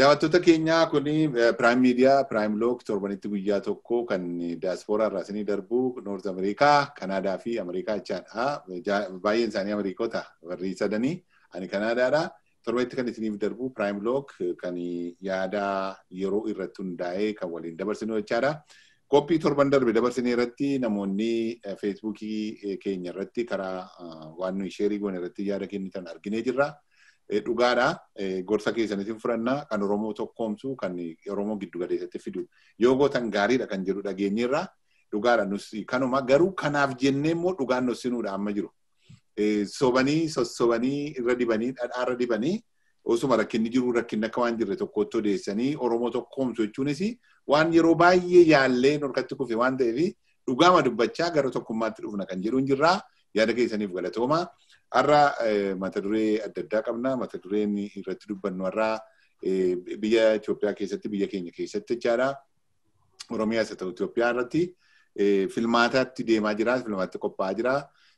Daawwattoota keenyaa kun Prime Media, Prime Log torbanitti guyyaa tokko kan diyaaspooraa irraa isinii darbu Noort Ameerikaa, Kanaadaa fi Ameerikaa jechaadha. Baay'een isaanii Ameerikoota warri sadanii. Ani Kanaadaadha. Torbanitti kan isiniif darbu Prime Log kan yaada yeroo irratti hundaa'ee kan waliin dabarsinu jechaadha. Qophii torban darbe dabarsinee irratti namoonni feesbuukii keenya irratti karaa waan nuyi sheerii goone irratti yaada kennitan arginee jirra. Dhugaadha. Gorsa keessaniitiin fudhannaa kan Oromoo tokkoomsu kan Oromoo giddu galeessatti fidu yoo gootan gaariidha kan jedhu dhageenyeerra. Dhugaadha nus kanuma garuu kanaaf jennee immoo dhugaan nussinuudha amma jiru. Sobanii sossobanii irra dibanii dhadhaa irra dibanii osuma rakkinni jiru rakkinni akka waan jirre tokkotti odeessanii Oromoo tokkoomsu jechuunis waan yeroo baay'ee yaallee norkatti kufe waan ta'eef dhugaama dubbachaa gara tokkummaatti dhufna kan jedhu hin jirraa yaada keessaniif galatooma. Har'a mata duree adda addaa qabna. Mata dureen irratti dubbannu har'a biyya Itoophiyaa keessatti biyya keenya keessatti jechaadha. Oromiyaas haa ta'u Itoophiyaa irratti filmaataatti deemaa jira. Filmaatti qophaa'aa jira.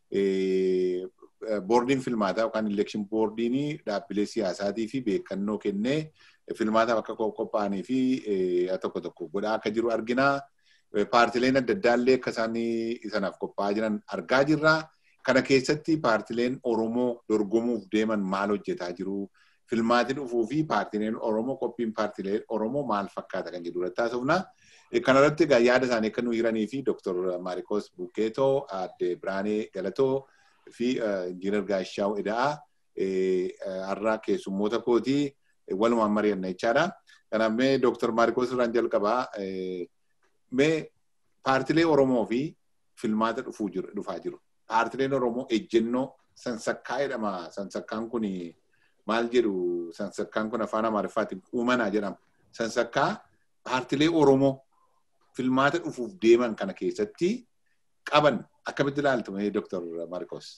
Boordiin filmaataa yookaan elekshin boordiin dhaabbilee siyaasaatii fi beekannoo kennee filmaataaf akka qophaa'anii fi tokko tokko godhaa akka jiru argina. Paartileen adda addaallee akka isaan sanaaf qophaa'aa jiran argaa jirra. Kana keessatti paartileen Oromoo dorgomuuf deeman maal hojjetaa jiru? Filmaati dhufuu fi paartileen Oromoo qophiin paartileen Oromoo maal fakkaata kan jedhu irratti haasofna. Kanarratti egaa yaada isaanii akka nu hiranii fi Dr. Maarikos Bukeetoo, Aadde Biraanee Galatoo fi Injiinar Gaashaw Eda'aa har'a keessummoota kootii walumaan mari'anna jechaadha. Kanaaf mee Dr. Maarikos irraan jalqabaa mee paartilee Oromoo fi filmaata dhufaa jiru. paartileen Oromoo ejjennoo sansakkaa jedhama. Sansakkaan kun maal jedhu sansakkaan kun afaan Amaariffaatiin uumanaa jedhama. Sansakkaa paartilee Oromoo filmaata dhufuuf deeman kana keessatti qaban akkamitti ilaaltu mee Dr. Marcos?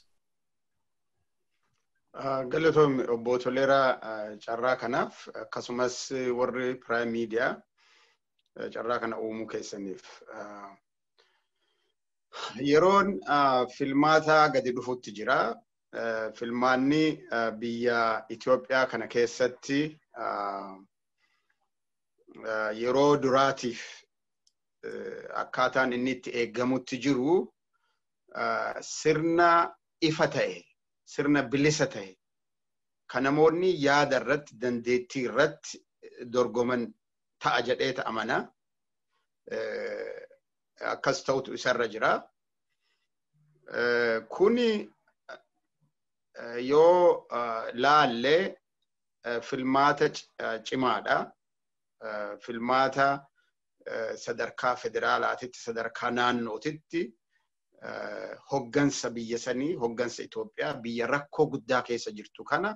Galatoomii obbo Toleeraa carraa kanaaf akkasumas warri Prime Media carraa kana uumuu keessaniif yeroon filmaata gadi dhufutti jira. Filmaanni biyya Itoophiyaa kana keessatti yeroo duraatiif akkaataan inni itti eeggamutti jiru sirna ifa ta'e, sirna bilisa ta'e, kan namoonni yaada irratti, dandeettii irratti dorgoman ta'a jedhee ta'amana. akkas ta'utu isarra jira. Kuni yoo laallee filmaata cimaadha. Filmaata sadarkaa federaalaatitti, sadarkaa naannootitti hoggansa biyya sanii, hoggansa Itoophiyaa biyya rakkoo guddaa keessa jirtu kana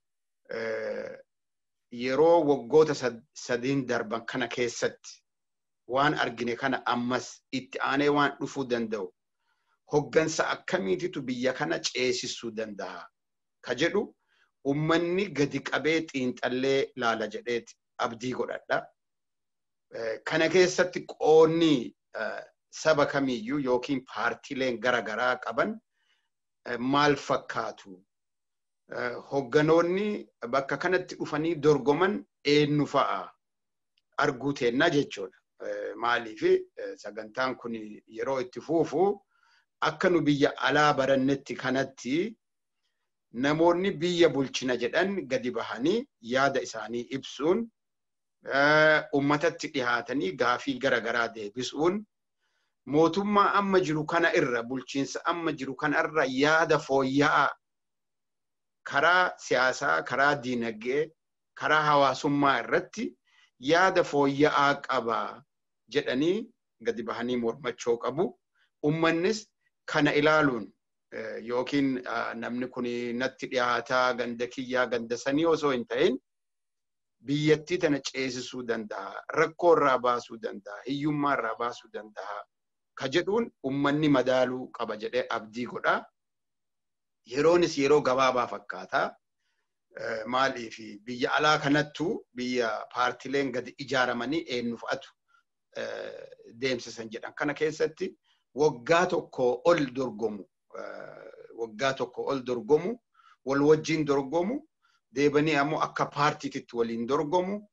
yeroo waggoota sadiin darban kana keessatti waan argine kana ammas itti aanee waan dhufuu danda'u hoggansa akkamiititu biyya kana ceesisuu danda'a ka jedhu ummanni gadi qabee xiinxallee laala jedheeti abdii godhadha. Kana keessatti qoonni saba kamiyyuu yookiin paartiileen garaagaraa qaban maal fakkaatu? Hogganoonni bakka kanatti dhufanii dorgoman eenyu fa'a arguu teennaa jechuudha. maaliif sagantaan kun yeroo itti fuufu akka nu biyya alaa barannetti kanatti namoonni biyya bulchina jedhan gadi bahanii yaada isaanii ibsuun ummatatti dhihaatanii gaafii garaagaraa deebisuun mootummaa amma jiru kana irra bulchiinsa amma jiru kana irra yaada fooyya'aa karaa siyaasaa karaa diinagdee karaa hawaasummaa irratti yaada fooyya'aa qabaa jedhanii gadi bahanii mormachuu qabu. Ummannis kana ilaaluun yookiin namni kun natti dhiyaataa ganda kiyyaa ganda sanii osoo hin ta'in biyyattii tana ceesisuu danda'a, rakkoo irraa baasuu danda'a, hiyyummaa irraa baasuu danda'a. Ka jedhuun ummanni madaaluu qaba jedhee abdii godha. Yeroonis yeroo gabaabaa fakkaata. Maaliif biyya alaa kanattu biyya paartileen gadi ijaaramanii eenyu fa'atu deemsisan jedhan. Kana keessatti waggaa tokko ol dorgomu, waggaa tokko ol dorgomu, wal wajjin dorgomu, deebanii ammoo akka paartiititti waliin dorgomu,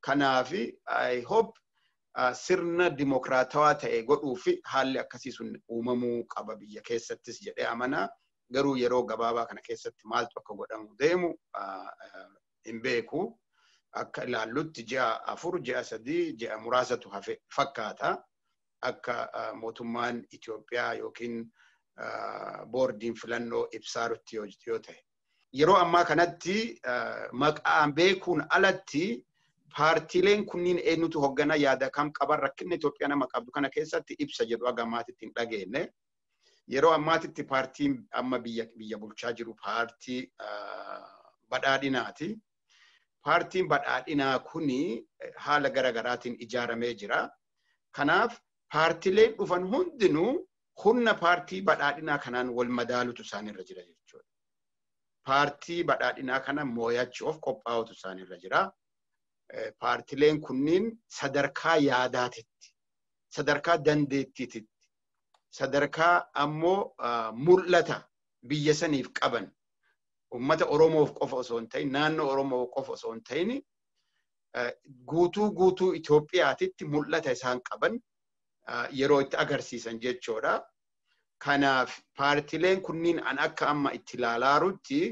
Kanaaf I hope sirna dimokiraatawaa ta'e godhuu fi haalli akkasii sun uumamuu qaba biyya keessattis jedhee amanaa. Garuu yeroo gabaabaa kana keessatti maaltu akka godhamu deemu hin beeku. Akka ilaallutti ji'a afur, ji'a sadii, ji'a muraasatu hafe fakkaata. Akka mootummaan Itoophiyaa yookiin boordiin filannoo ibsaarutti yoo ta'e. Yeroo ammaa kanatti maqaan beekuun alatti paartiileen kunniin eenyutu hoggana yaada kam qaban rakkinni Itoophiyaa nama qabdu kana keessatti ibsa jedhu aga ammaatitti hin dhageenye. Yeroo ammaatitti paartiin amma biyya biyya bulchaa jiru paartii badhaadhinaati. Paartiin badhaadhinaa kuni haala garaagaraatiin ijaaramee jira. Kanaaf paartiileen dhufan hundinuu humna paartii badhaadhinaa kanaan wal madaalutu isaanirra jira jechuudha. Paartii badhaadhinaa kana moo'achuuf qophaa'utu isaanirra jira. Paartiileen kunniin sadarkaa yaadaatitti, sadarkaa dandeettiititti, sadarkaa ammoo mul'ata biyya saniif qaban ummata Oromoof qofa osoo hin ta'in naannoo Oromoo qofa osoo hin ta'in guutuu guutuu Itoophiyaatitti mul'ata isaan qaban yeroo itti agarsiisan jechuudha. Kanaaf paartiileen kunniin an akka amma itti ilaalaarutti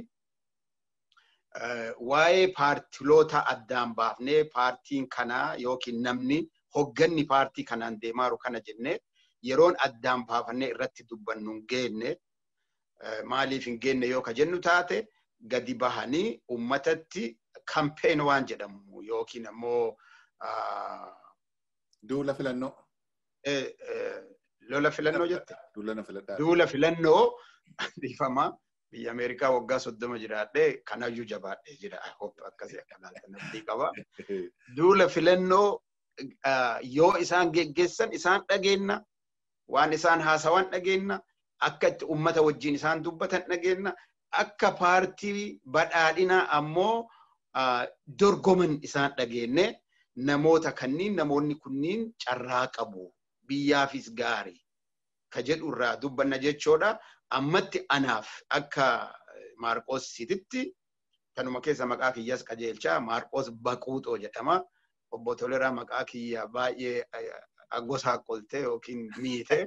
waa'ee paartiloota addaan baafnee paartiin kanaa yookiin namni hogganni paartii kanaan deemaaru kana jennee yeroon addaan baafannee irratti dubbannu hin geenne maaliif hin geenne yoo ka jennu taate gadi bahanii ummatatti kampeen waan jedhamu yookiin ammoo duula filannoo. Lola filannoo jette? Duula filadhaa. Duula filannoo dhiifama biyya Ameerikaa waggaa soddoma jiraadhee kanayyuu jabaadhee jira. Akkasii akka ilaaltan qaba. Duula filannoo yoo isaan geggeessan isaan dhageenna waan isaan haasawan dhageenna akka itti ummata wajjin isaan dubbatan dhageenna akka paartii badhaadhinaa ammoo dorgoman isaan dhageenne namoota kanniin namoonni kunniin carraa qabu biyyaafis gaarii ka jedhu irraa dubbanna jechoodha. Ammatti anaaf akka Maarqoos Sititti kanuma keessa maqaa kiyyaas qajeelchaa Maarqoos Baquuxoo jedhama. Obbo Toleraa maqaa kiyya baay'ee gosaa qoltee yookiin miite.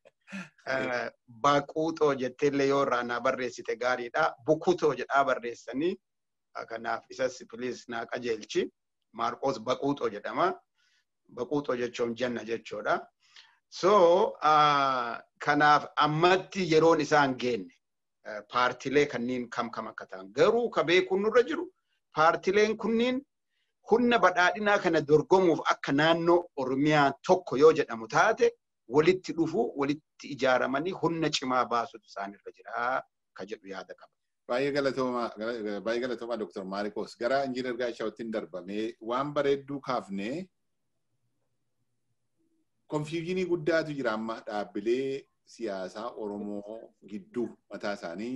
Baquuxoo jetteellee yoo irraa naa barreessite gaariidha. Bukutoo jedhaa barreessanii kanaaf isas piliis naa qajeelchi. Maarqoos Baquuxoo jedhama. Baquuxoo jechuun janna jechuudha. So kanaaf ammatti yeroon isaan geenne paartilee kanniin kam kam akka ta'an garuu ka beekuun nurra jiru paartileen kunniin humna badhaadhinaa kana dorgomuuf akka naannoo Oromiyaa tokko yoo jedhamu taate walitti dhufu walitti ijaaramanii humna cimaa baasutu isaanirra jira ka jedhu yaada qaba. Baay'ee galatoomaa baay'ee galatoomaa Dr. Maarikoos gara injiinar Gaashaawuttiin darbamee waan bareedduu kaafnee konfiiginii guddaatu jira amma dhaabbilee siyaasaa Oromoo gidduu mataa isaanii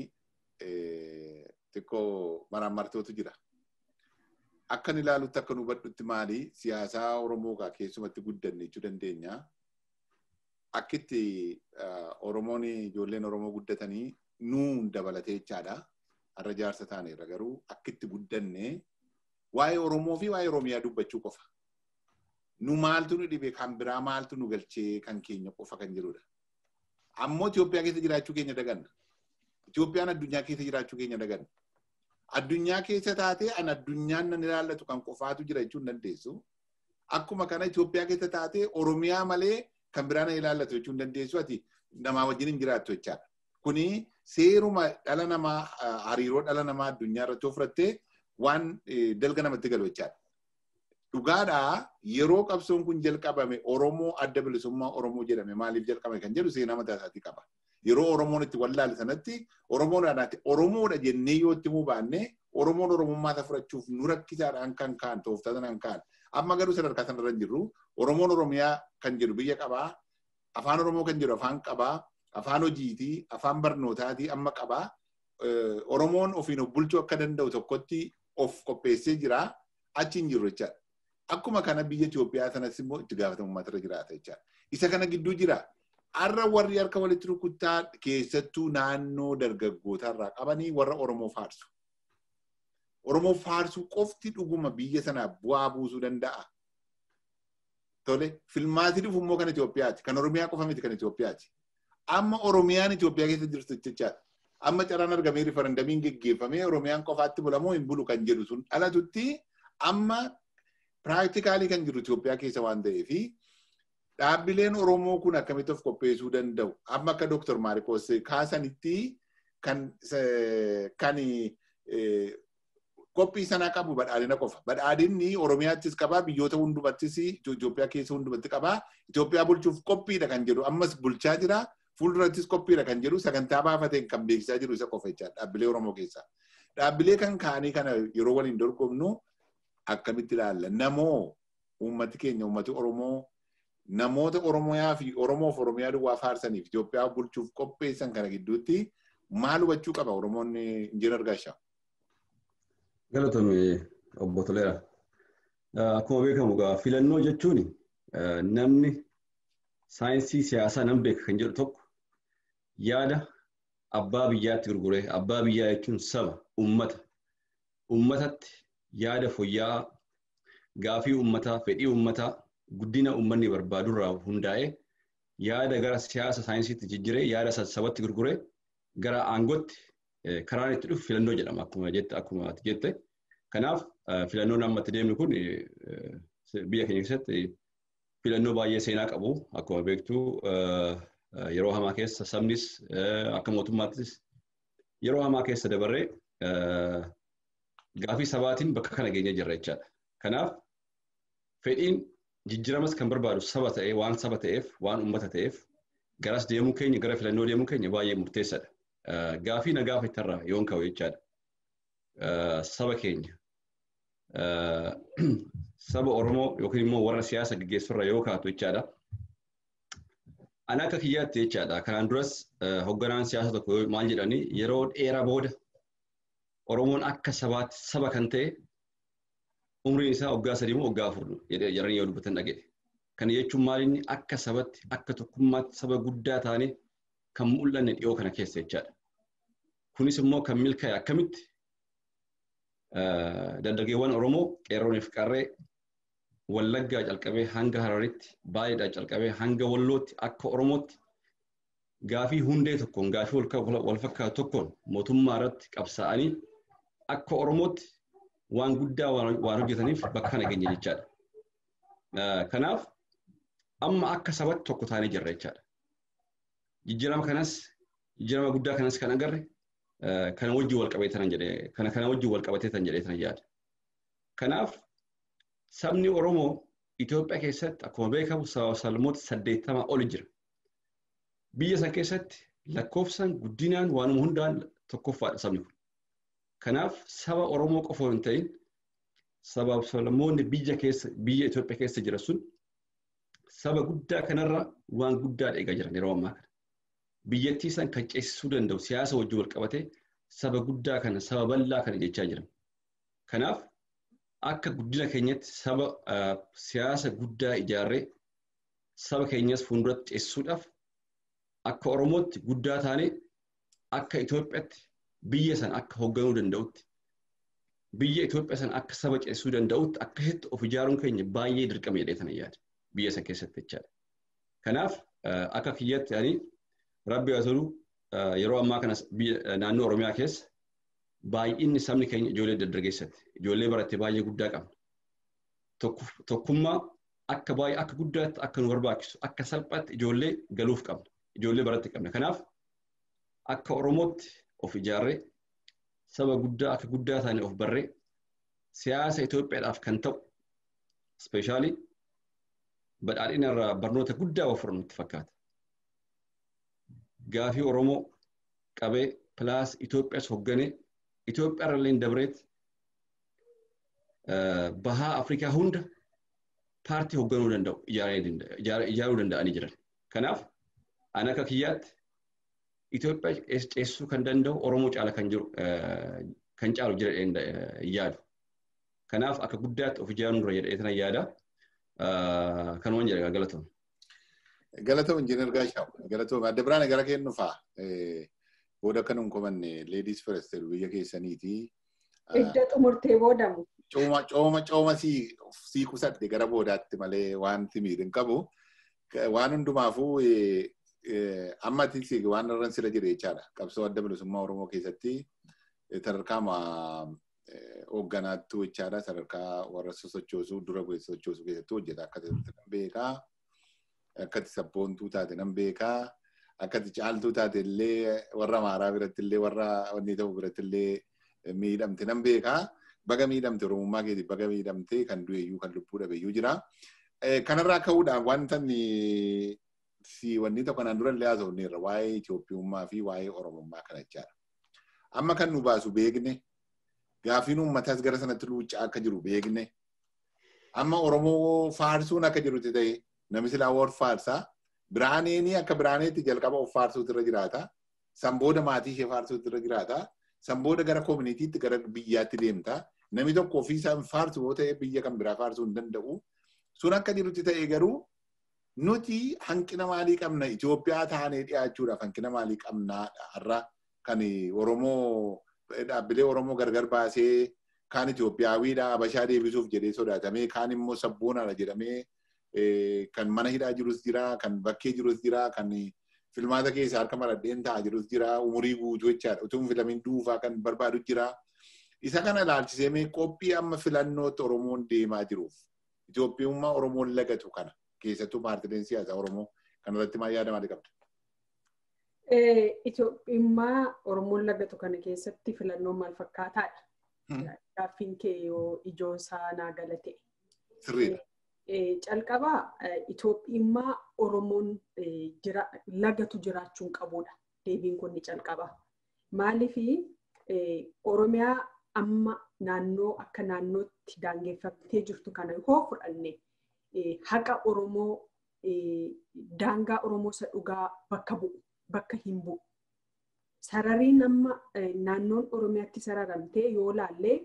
xiqqoo maraamartootu jira. Akkan ilaalutti akka nu hubadhutti maali siyaasaa Oromoo kaa keessumatti guddanne jechuu dandeenya. Akkitti Oromoon ijoolleen Oromoo guddatanii nuun dabalatee jechaadha. Har'a jaarsa taaneerra garuu akkitti guddanne waa'ee Oromoo fi waa'ee Oromiyaa dubbachuu qofa. nu maaltu nu dhibe kan biraa maaltu nu galchee kan keenya qofa kan jirudha. Ammoo Itoophiyaa keessa jiraachuu keenya daganna. Itoophiyaan addunyaa keessa jiraachuu keenya daganna. Addunyaa keessa taatee an addunyaan nan ilaallatu kan qofaatu jira jechuun dandeessu. Akkuma kana Itoophiyaa keessa taatee Oromiyaa malee kan biraa na ilaallatu jechuun dandeessu ati namaa wajjin hin jiraattu jechaadha. Kuni seeruma dhala namaa hariiroo dhala namaa addunyaa irratti ofirrattee waan dalga namatti galu jechaadha. dhugaadhaa yeroo qabsoon kun jalqabame Oromoo adda bilisummaa Oromoo jedhame maaliif jalqabame kan jedhu seenaa mataa isaatii qaba. Yeroo Oromoon itti wallaale sanatti Oromoodhaanaatti Oromoodha jennee yoo itti baanne Oromoon Oromummaa isaa fudhachuuf nu rakkisaadhaan kan kaan tooftaadhaan kan amma garuu sadarkaa sanarra hin jirru Oromoon Oromiyaa kan jedhu biyya qabaa afaan Oromoo kan jedhu afaan qabaa afaan hojiitii afaan barnootaatii amma qabaa Oromoon ofiin of bulchuu akka danda'u tokkotti of qopheessee jira achi hin jirru jechaadha. Akkuma kana biyya Itoophiyaa sanas immoo itti gaafatamummaatu irra jiraata jechaadha. Isa kana gidduu jira. Har'a warri harka walitti rukuttaa keessattuu naannoo dargaggootaa irraa qabanii warra Oromoo faarsu. Oromoo faarsuu qofti dhuguma biyya sanaaf bu'aa buusuu danda'a. Tole filmaatii dhufu immoo kan Itoophiyaati. Kan Oromiyaa qofa miti kan Itoophiyaati. Amma Oromiyaan Itoophiyaa keessa jirtu jechaadha. Amma carraan argamee rifarandamiin geggeeffamee Oromiyaan qofaatti bulamoo hin bulu kan jedhu sun dhalatutti amma piraaktikaalii kan jiru Itoophiyaa keessa waan ta'eefi dhaabbileen Oromoo kun akkamitti of qopheessuu danda'u. Amma akka Dooktar Maarikoos kaasanitti kan kan qophii sanaa qabu badhaadhina qofa. Badhaadhinni Oromiyaattis qabaa, biyyoota hundumattis Itoophiyaa keessa hundumatti qabaa. Itoophiyaa bulchuuf qophiidha kan jedhu ammas bulchaa jira. Fuuldurattis qophiidha kan jedhu sagantaa baafateen kan beeksisaa jiru isa qofa jechaadha dhaabbilee Oromoo keessaa. Dhaabbilee kan kaanii kana yeroo waliin dorgomnu akkamitti ilaalla? Namoo uummati keenya uummati Oromoo namoota Oromiyaa fi Oromoof Oromiyaa duwwaa faarsaniif Itoophiyaa bulchuuf qopheessan kana gidduutti maal hubachuu qaba Oromoon injiinar Gaashaa? Galatoomi obbo Toleera. Akkuma beekamu egaa filannoo jechuun namni saayinsii siyaasaa nan beeka kan jedhu tokko yaada abbaa biyyaatti gurguree abbaa biyyaa jechuun saba ummata ummatatti yaada fooyya'aa gaafii ummataa fedhii ummataa guddina ummanni barbaadurraa hundaa'ee yaada gara siyaasa saayinsiitti jijjiiree yaada sabatti gurguree gara aangootti karaan itti dhufu filannoo jedhama akkuma jette akkuma ati jette. Kanaaf filannoon amma itti deemnu kun biyya keenya keessatti filannoo baay'ee seenaa qabu akkuma beektu yeroo hamaa keessa sabnis akka mootummaattis yeroo hamaa keessa dabarree gaafii sabaatiin bakka kana geenye jirra jechaadha. Kanaaf fedhiin jijjiiramas kan barbaadu saba ta'ee waan saba ta'eef waan uummata ta'eef garas deemuu keenya gara filannoo deemuu keenya baay'ee murteessaadha. Gaafii na gaafattarraa yoon ka'u jechaadha. Saba keenya saba Oromoo yookiin immoo warra siyaasa gaggeessurra yoo kaatu jechaadha. Ani akka kiyyaatti jechaadha. Kanaan duras hogganaan siyaasa tokko maal jedhanii yeroo dheeraa booda Oromoon akka sabaatti saba kan ta'e umriin isaa waggaa sadii moo waggaa afur jedhanii yoo dubbatan dhaga'e. Kana jechuun maalinni akka sabatti akka tokkummaatti saba guddaa taanee kan mul'anne dhiyoo kana keessa jechaadha. Kunis immoo kan milkaa'e akkamitti dargaggeewwan Oromoo qeerrooniif qarree Wallaggaa calqabee hanga Hararitti baay'eedhaa calqabee hanga Wallootti akka Oromootti gaafii hundee tokkoon gaafii wal fakkaatu tokkoon mootummaa irratti qabsaa'anii akka Oromootti waan guddaa waan hojjetaniif bakka kana geenye jechaadha. Kanaaf amma akka sabatti tokko taanee jirra jechaadha. Jijjiirama kanas jijjiirama guddaa kanas kan agarre kana wajjin wal qabatee tan jedhee kana kana wajjin wal qabatee tan jedhee tan yaada. Kanaaf sabni Oromoo Itoophiyaa keessatti akkuma beekamu sablammoota saddeettamaa oli jira. Biyya san keessatti lakkoofsaan guddinaan waanuma hundaan tokkoffaadha sabni kun. Kanaaf saba Oromoo qofa hin ta'in sabaaf sablammoonni biyya keessa biyya Itoophiyaa keessa jira sun saba guddaa kanarra waan guddaa eegaa jiran yeroo ammaa kana. Biyyattii san kan ceesisuu danda'u siyaasa wajjin wal qabatee saba guddaa kana saba bal'aa kana jechaa jiran. Kanaaf akka guddina keenyatti saba siyaasa guddaa ijaarree saba keenyas fuulduratti ceesisuudhaaf akka Oromootti guddaa taanee akka Itoophiyaatti biyya san akka hoogganuu danda'utti biyya Itoophiyaa san akka saba ceesisuu danda'utti akkasitti of ijaaruun keenya baay'ee dirqama jedhee sana yaada biyya san keessatti jechaadha. Kanaaf akka kiyyatti ani rabbi haa tolu yeroo ammaa kana naannoo Oromiyaa keessa baay'inni sabni keenya ijoollee dargaggeessatti ijoollee baratte baay'ee guddaa qabna. Tokkummaa akka baay'ee akka guddaatti akka nu barbaachisu akka salphaatti ijoollee galuuf qabna. Ijoollee baratti qabna. Kanaaf akka Oromootti of ijaarree saba guddaa akka guddaa taane of barree siyaasa Itoophiyaadhaaf kan ta'u ispeeshaalii badhaadhina irraa barnoota guddaa of nutti fakkaata. Gaafii Oromoo qabee pilaas Itoophiyaas hoogganee Itoophiyaa irra illee dabreet bahaa Afrikaa hunda paartii hoogganuu danda'u ijaaruu danda'anii jiran. Kanaaf ani akka kiyyaatti Itoophiyaa ceesisuu kan danda'u Oromoo caala kan jiru kan caalu jira yaadu. Kanaaf akka guddaatti of ijaaruu dura jedhee tana yaada. Kanumaan jedha galatoom. Galatoom injiinar Gaashaw. Galatoom adda biraan gara kennu fa'a. Booda akka nun komanne leediis firest biyya keessaniiti. Edda xumurtee boodamu. Cooma cooma cooma sii kusadhe gara boodaatti malee wanti miidhin qabu. Waan hundumaafuu ammatti waan irra sila jire jechaadha. Qabsoo adda bilisummaa Oromoo keessatti sadarkaa hoogganaattuu jechaadha. Sadarkaa warra sosochoosuu dura bu'ee sosochoosuu keessatti hojjeta. Akkati nan beekaa. Akkati sabboontuu taate nan beekaa. Akkati caaltuu taate illee warra maaraa biratti illee warra wanni ta'u biratti illee miidhamte nan beekaa. Baga miidhamte Oromummaa keetiif baga miidhamte kan du'eeyyuu kan lubbuu dhabeeyyuu jira. Kanarraa ka'uudhaan wanta si wanni tokko kanaan dura illee haasofneerra waa'ee Itoophiyummaa fi waa'ee Oromummaa kana jechaadha. Amma kan nu baasu beekne gaafiin uummataas gara sanatti luuccaa akka jiru beekne amma Oromoo faarsuun akka jirutti ta'e namni silaa war faarsaa biraaneenii akka biraaneetti jalqaba of faarsuutu irra jiraata. Sanbooda maatii ishee faarsuutu irra jiraata. Sanbooda gara koominiitiitti gara biyyaatti deemta. Namni tokko ofii isaa faarsu yoo ta'e biyya kan biraa faarsuu hin danda'u. Sun akka jirutti ta'e garuu nuti hanqina maalii qabna Itoophiyaa taanee dhiyaachuudhaaf hanqina maalii qabna har'a kan Oromoo dhaabbilee Oromoo gargar baasee kaan Itoophiyaawidha Habashaa deebisuuf jedhee sodaatamee kaan immoo sabboonaadha jedhamee kan mana hidhaa jirus jira kan bakkee jirus jira kan filmaata keessa harka maradheen taa'aa jirus jira umurii guutuu jechaadha utuu filamiin duufaa kan barbaadu jira. Isa kana ilaalchisee mee qophii amma filannootti Oromoon deemaa jiruuf Itoophiyummaa Oromoon lagatu kana keessattuu paartileen siyaasaa Oromoo kanarratti maal yaada maalii qabda? Itoophiyummaa Oromoon lagatu kana keessatti filannoon maal fakkaataadha? Gaaffiin kee yoo ijoon isaa naa galate. Sirriidha. Calqabaa Itoophiyummaa Oromoon lagatu jiraachuun qabudha. Deebiin kun ni calqaba. Maaliifi Oromiyaa amma naannoo akka naannootti daangeffattee jirtu kana yoo fudhanne haqa Oromoo daangaa Oromoo isa dhugaa bakka bu'u bakka hin bu'u. Sarariin amma naannoon Oromiyaatti sararamtee yoo laallee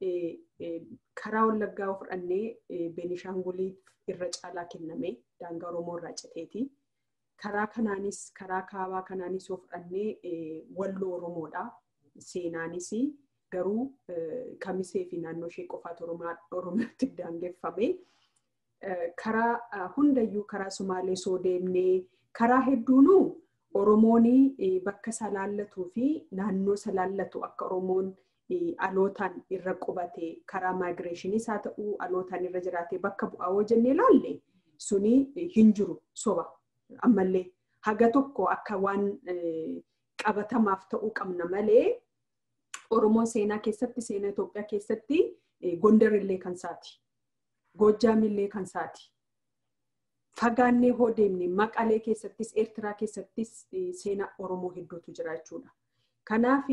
karaa Wallaggaa yoo fudhannee Beenishaanguliif irra caalaa kenname daangaa Oromoo irraa citeeti. Karaa kanaanis karaa kaabaa kanaanis yoo fudhannee walloo Oromoodha. Seenaanis garuu kamisee fi naannoo ishee qofaatu Oromiyaatti daangeffame. Karaa hundayyuu karaa Sumaalee soo deemnee karaa hedduunuu Oromoon bakka isaa laallatuu fi naannoo isa laallatu akka Oromoon alootaan irra qubate karaa maagireeshiniis haa ta'uu alootaan irra jiraate bakka bu'aa yoo jennee laalle suni hin jiru soba ammallee haga tokko akka waan qabatamaaf ta'uu qabna malee Oromoon seenaa keessatti seenaa Itoophiyaa keessatti Gondar illee kan isaati. Goojjaam illee kan isaati. Fagaannee hoo deemne Maqalee keessattis Eertiraa keessattis seenaa Oromoo hedduutu jira jechuudha. Kanaaf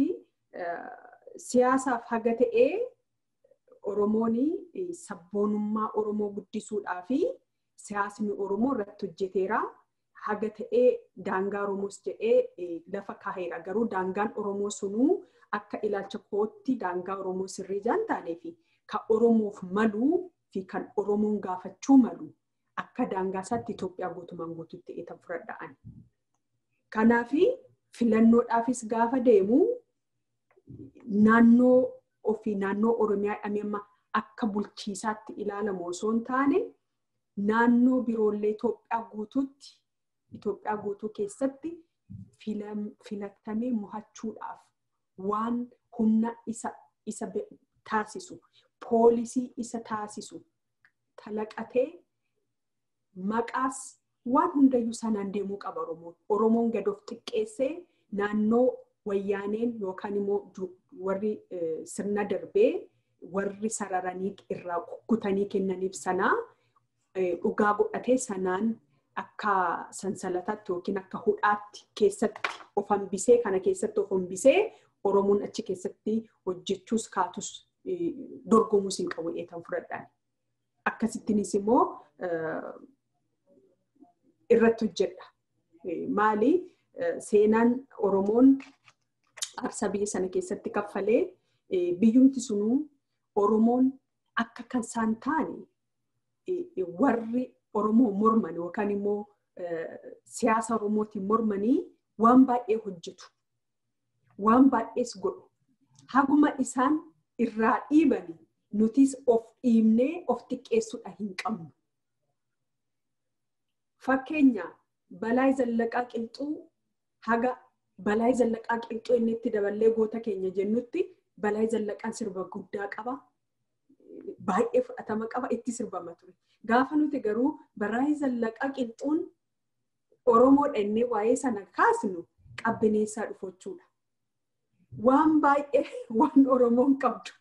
siyaasaaf haga ta'ee Oromoon sabboonummaa Oromoo guddisuudhaa fi siyaasni Oromoo irratti hojjeteera. Haga ta'ee daangaa Oromoos jedhee lafa kaaheera. Garuu daangaan Oromoo sunuu akka ilaalcha kootti daangaa Oromoo sirrii jaan taanee fi kan Oromoof maluu fi kan Oromoon gaafachuu malu akka daangaa isaatti Itoophiyaa guutumaan guutuutti eetan fudhadha'an. Kanaaf filannoodhaafis gaafa deemu naannoo ofii naannoo Oromiyaa jedhamee amma akka bulchiisaatti ilaalamu osoo hin taane naannoo biroollee Itoophiyaa guutuutti Itoophiyaa guutuu keessatti filatamee mo'achuudhaaf waan humna isa isa taasisu poolisii isa taasisu talaqatee maqaas waan hundayyuu sanaan deemuu qaba Oromoon. Oromoon gad of xiqqeessee naannoo wayyaaneen yookaan immoo warri sirna darbee warri sararanii irraa kukkutanii kennaniif sanaa dhugaa godhatee sanaan akka sansalataatti yookiin akka hudhaatti keessatti of hambisee kana keessatti of hambisee Oromoon achi keessatti hojjechuus kaatus dorgomuus hin qabu eetan fudhadhaan. Akkasittinis immoo irratti hojjedha. Maali seenaan Oromoon aarsaa biyya sana keessatti kaffalee biyyumti sunuu Oromoon akka kan isaan taane warri Oromoo morman yookaan immoo siyaasa Oromootiin mormanii waan baay'ee hojjetu. Waan baay'ees godhu. Haguma isaan irraa dhiibani nutis of dhiibnee of xiqqeessuudha hin qabnu. Fakkeenya balaa zallaqaa qilxuu haga balaa zallaqaa qilxuu inni itti daballee goota keenya jennutti balaa zallaqaan sirba guddaa qaba. Baay'ee fudhatama qaba itti sirbama ture. Gaafa nuti garuu balaa zallaqaa qilxuun Oromoodha innee waa'ee sana kaasnu qabbineessaa dhufochuudha. Waan baay'ee waan Oromoon qabdu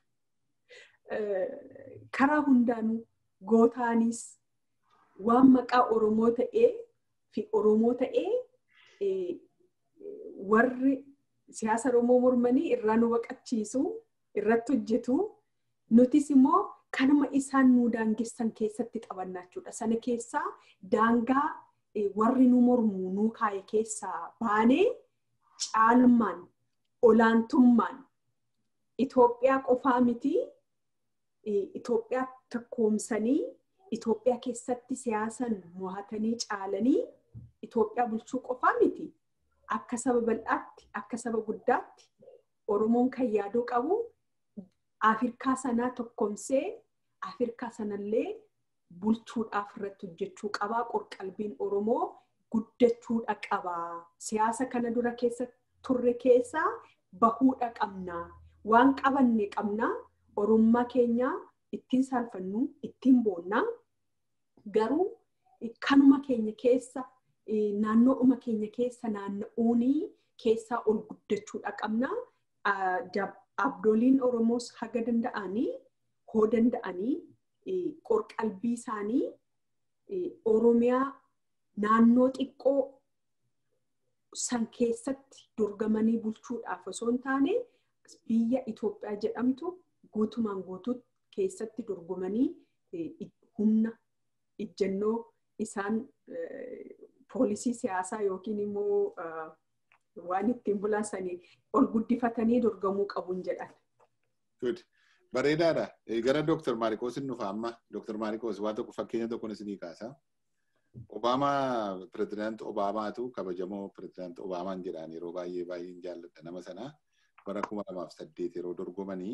karaa hundaanuu gootaanis waan maqaa Oromoo ta'ee fi Oromoo ta'ee warri siyaasa Oromoo mormanii irraa nu baqachiisu irratti hojjetu nutis immoo kanuma isaan nu daangessan keessatti qabannaa jechuudha. Sana keessaa daangaa warri nu mormu nu kaaye keessaa baanee caalmaan olaantummaan Itoophiyaa qofaa miti Itoophiyaa takkoomsanii Itoophiyaa keessatti siyaasan mo'atanii caalanii Itoophiyaa bulchuu qofaa miti akka saba bal'aatti akka saba guddaatti Oromoon kan yaaduu qabu Afrikaa sanaa tokkomsee Afrikaa sanallee bulchuudhaaf irratti hojjechuu qabaa qorqalbiin Oromoo guddachuudha qabaa siyaasa kana dura keessa turre keessaa bahuudha qabnaa waan qabanne qabnaa oromummaa keenya ittiin saalfannu ittiin boonnaa garuu kanuma keenya keessa naannoodhuma keenya keessa naanna'uunii keessaa ol guddachuudha qabnaa abdooliin oromoos haga danda'anii hoo danda'anii qorqalbii isaanii oromiyaa naannoo xiqqoo san keessatti dorgamanii bulchuudhaaf osoo hin taane biyya Itoophiyaa jedhamtu guutumaan guutuutti keessatti dorgomanii humna ijjannoo isaan poolisii siyaasaa yookiin immoo waan ittiin bulaasanii ol guddifatanii dorgamuu qabuun jedhan. Bareedaadha. Gara Dooktar Maariikoos hin dhufa amma. Dooktar Maariikoos waan tokko fakkeenya tokkoon isinii kaasa. Obaamaa pirezidaanti Obaamaatu kabajamoo pirezidaanti Obaamaan jedhaan yeroo baay'ee baay'een jaalladha nama sana. Bara kuma lamaaf saddeet yeroo dorgomanii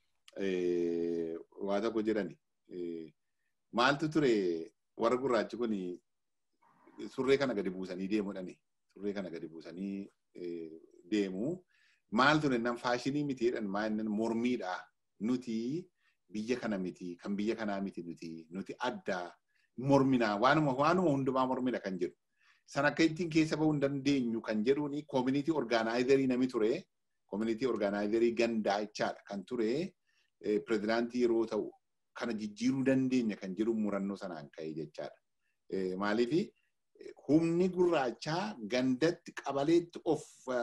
waa tokko jedhani. Maaltu ture warra gurraachi kun surree kana gadi buusanii deemuudhani. Surree kana gadi buusanii deemu. Maal ture nan faashinii miti jedhan maa inni mormiidha. Nuti biyya kana miti kan biyya kanaa miti nuti nuti addaa morminaa waanuma waanuma hundumaa mormina kan jedhu. San akka ittiin keessa bahuu hin dandeenyu kan jedhuuni koomunitii orgaanaayizarii nami ture. Koomunitii orgaanaayizarii gandaa jechaadha kan ture. Pirezidaantii yeroo ta'u kana jijjiiruu dandeenya kan jedhu murannoo sanaan ka'e jechaadha. Maaliifi humni gurraachaa gandatti qabaleetti of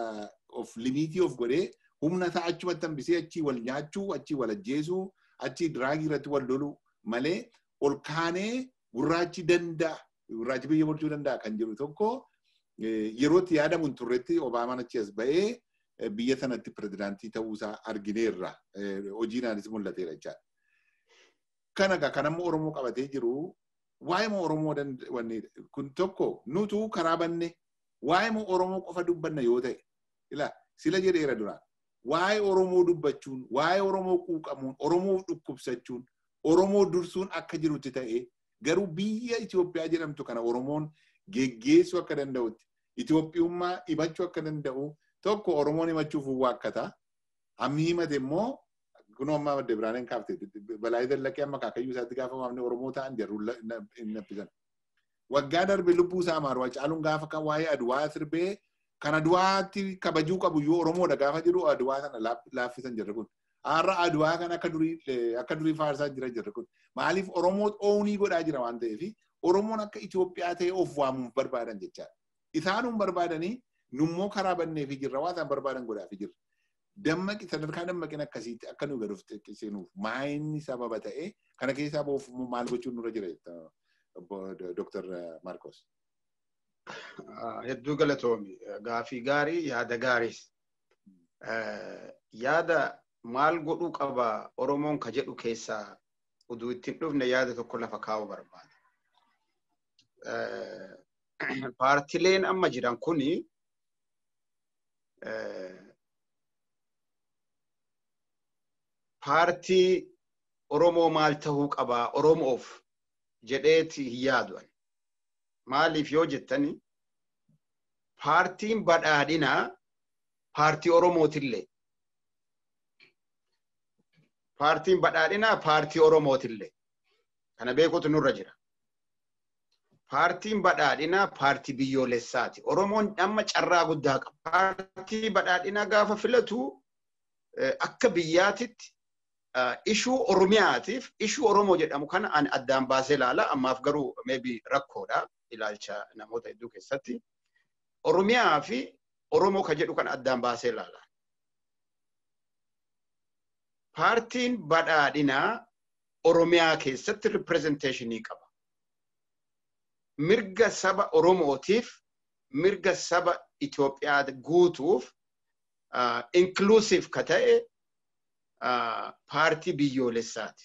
of limiitii of godhee humna isaa achumatti hambisee achii wal nyaachuu achii wal ajjeesuu achii diraagii irratti wal loluu malee ol kaanee gurraachi danda'a gurraachi biyya bulchuu danda'a kan jedhu tokko yerootti yaadamu hin turretti Obaamaan achi as ba'ee biyya sanatti pirezidaantii ta'uusaa argineerra hojiinaanis mul'ateera jechaadha. Kana egaa kan amma Oromoo qabatee jiru waa'ee moo Oromoo kun tokko nutu karaa banne waa'ee moo Oromoo qofa dubbanna yoo ta'e ila sila jedheera duraan waa'ee Oromoo dubbachuun waa'ee Oromoo quuqamuun Oromoo dhukkubsachuun Oromoo dursuun akka jirutti ta'e garuu biyya Itoophiyaa jedhamtu kana Oromoon geggeessuu akka danda'utti Itoophiyummaa himachuu akka danda'u tokko Oromoon himachuuf waakkata ammi himate immoo kunoo amma madda biraaneen kaafte balaa dallaqee amma kaakayyuu isaatti gaafa waamne Oromoo ta'an jarru hin naffisan. Waggaa darbe lubbuu isaa maaru caaluun gaafa kan waa'ee aduwaa sirbee kan aduwaatti kabajuu qabu yoo Oromoodha gaafa jedhu aduwaa sana laaffisan jirre kun. Har'a aduwaa kan akka durii akka durii faarsaa jira jirre kun. Maaliif Oromoo oonii godhaa jira waan ta'eef Oromoon akka Itoophiyaa ta'e of waamuuf barbaadan jechaadha. Isaanuun barbaadanii nummoo karaa banneefi jirra waan isaan barbaadan godhaafi jirra. dammaqi sadarkaa dammaqin akkasiitti akka nu gaduuf xiqqisiinuuf maayinni sababa ta'e kana keessaa boof maal gochuun nurra jira Dr. Marcos. Hedduu galatoomi. Gaafii gaarii yaada gaariis. Yaada maal godhuu qaba Oromoon ka jedhu keessaa uduu ittiin dhufne yaada tokko lafa kaa'uu barbaada. Paartileen amma jiran kuni paartii Oromoo maal tahuu qabaa Oromoof jedheeti hin yaadu'an. Maaliif yoo jettani paartiin badhaadhinaa paartii Oromootillee. Paartiin badhaadhinaa paartii Oromootillee. Kana beekuutu nurra jira. Paartiin badhaadhinaa paartii biyyoolessaati. Oromoon amma carraa guddaa qaba. Paartii badhaadhinaa gaafa filatu akka biyyaatitti ishuu Oromiyaatiif ishuu Oromoo jedhamu kana ani addaan baasee ilaala. Ammaaf garuu maybe rakkoodha ilaalcha namoota hedduu keessatti. Oromiyaa fi Oromoo kan jedhu kana addaan baasee ilaala. Paartiin badhaadhinaa Oromiyaa keessatti ripirezenteeshinii qaba. Mirga saba Oromootiif mirga saba Itoophiyaa guutuuf inklusiif ka ta'e paartii biyyoolessaati.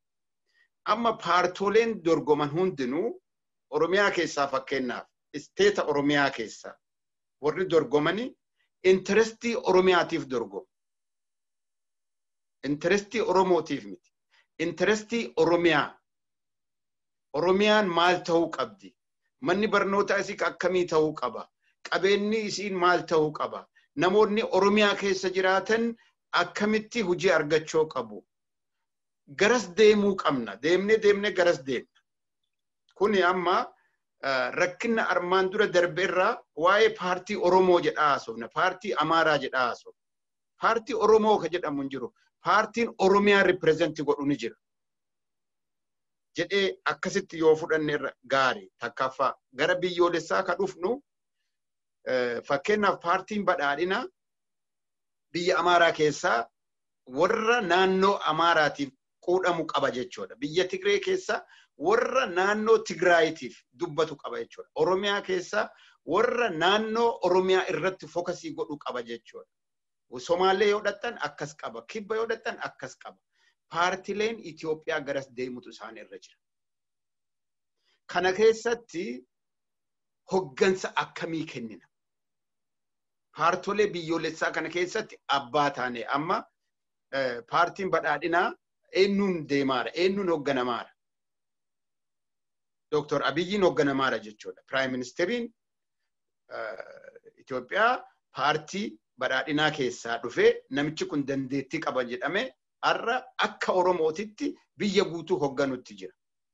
Amma paartoleen dorgoman hundinuu Oromiyaa keessaa fakkeenyaaf isteeta Oromiyaa keessaa warri dorgomanii intarestii Oromiyaatiif dorgomu. Intarestii Oromootiif miti. Intarestii Oromiyaa. Oromiyaan maal ta'uu qabdi? Manni barnootaa isii akkamii ta'uu qaba? Qabeenyi isiin maal ta'uu qaba? Namoonni Oromiyaa keessa jiraatan akkamitti hojii argachuu qabu? Garas deemuu qabna. Deemnee deemnee garas deemna. Kuni amma rakkina armaan dura darbe irraa waa'ee paartii Oromoo jedhaa haasofna. Paartii Amaaraa jedhaa haasofna. Paartii Oromoo ka jedhamu hin jiru. Paartiin Oromiyaa ripireezenti godhu ni jira. jedhee akkasitti yoo fudhanne irra gaarii takkaffaa gara biyyoolessaa ka dhufnu fakkeenyaaf paartiin badhaadhinaa biyya Amaaraa keessaa warra naannoo Amaaraatiif quudhamu qaba jechuudha. Biyya Tigree keessaa warra naannoo Tigraayitiif dubbatu qaba jechuudha. Oromiyaa keessaa warra naannoo Oromiyaa irratti fokasii godhu qaba jechuudha. Somaalee yoo dhattan akkas qaba. Kibba yoo dhattan akkas qaba. paartileen Itoophiyaa garas deemutu isaan irra jira. Kana keessatti hoggansa akkamii kennina? Paartolee biyyoolessaa kana keessatti abbaa taane amma paartiin badhaadhinaa eenyuun deemaara? Eenyuun hogganamaara? Dooktor Abiyyiin hogganamaara jechuudha. Piraayim ministeriin Itoophiyaa paartii badhaadhinaa keessaa dhufee namichi kun dandeettii qaba jedhamee har'a akka Oromootitti biyya guutuu hogganutti jira.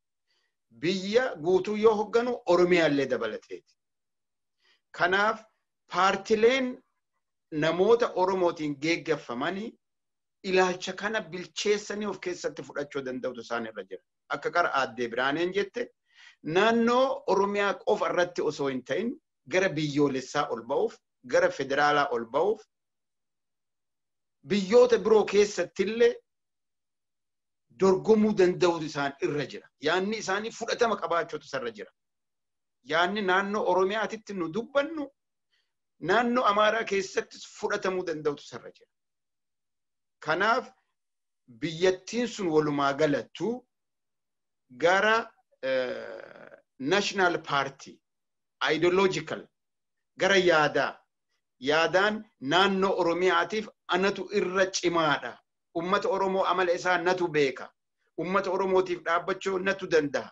Biyya guutuu yoo hogganu Oromiyaallee dabalateeti. Kanaaf paartileen namoota Oromootiin geeggeffamanii ilaalcha kana bilcheessanii of keessatti fudhachuu danda'utu isaan irra jira. Akka qara aaddee biraaneen jette naannoo Oromiyaa qofa irratti osoo hin ta'in gara biyyoolessaa ol ba'uuf gara federaalaa ol ba'uuf biyyoota biroo keessattillee dorgomuu danda'utu isaan irra jira. Yaanni isaanii fudhatama qabaachuutu isarra jira. Yaanni naannoo Oromiyaatitti nu dubbannu naannoo Amaaraa keessattis fudhatamuu danda'utu isarra jira. Kanaaf biyyattiin sun walumaa galattu gara national party ideological gara yaadaa yaadaan naannoo Oromiyaatiif anatu irra cimaadha. Ummata Oromoo amala isaa natu beeka. Ummata Oromootiif dhaabbachuu natu danda'a.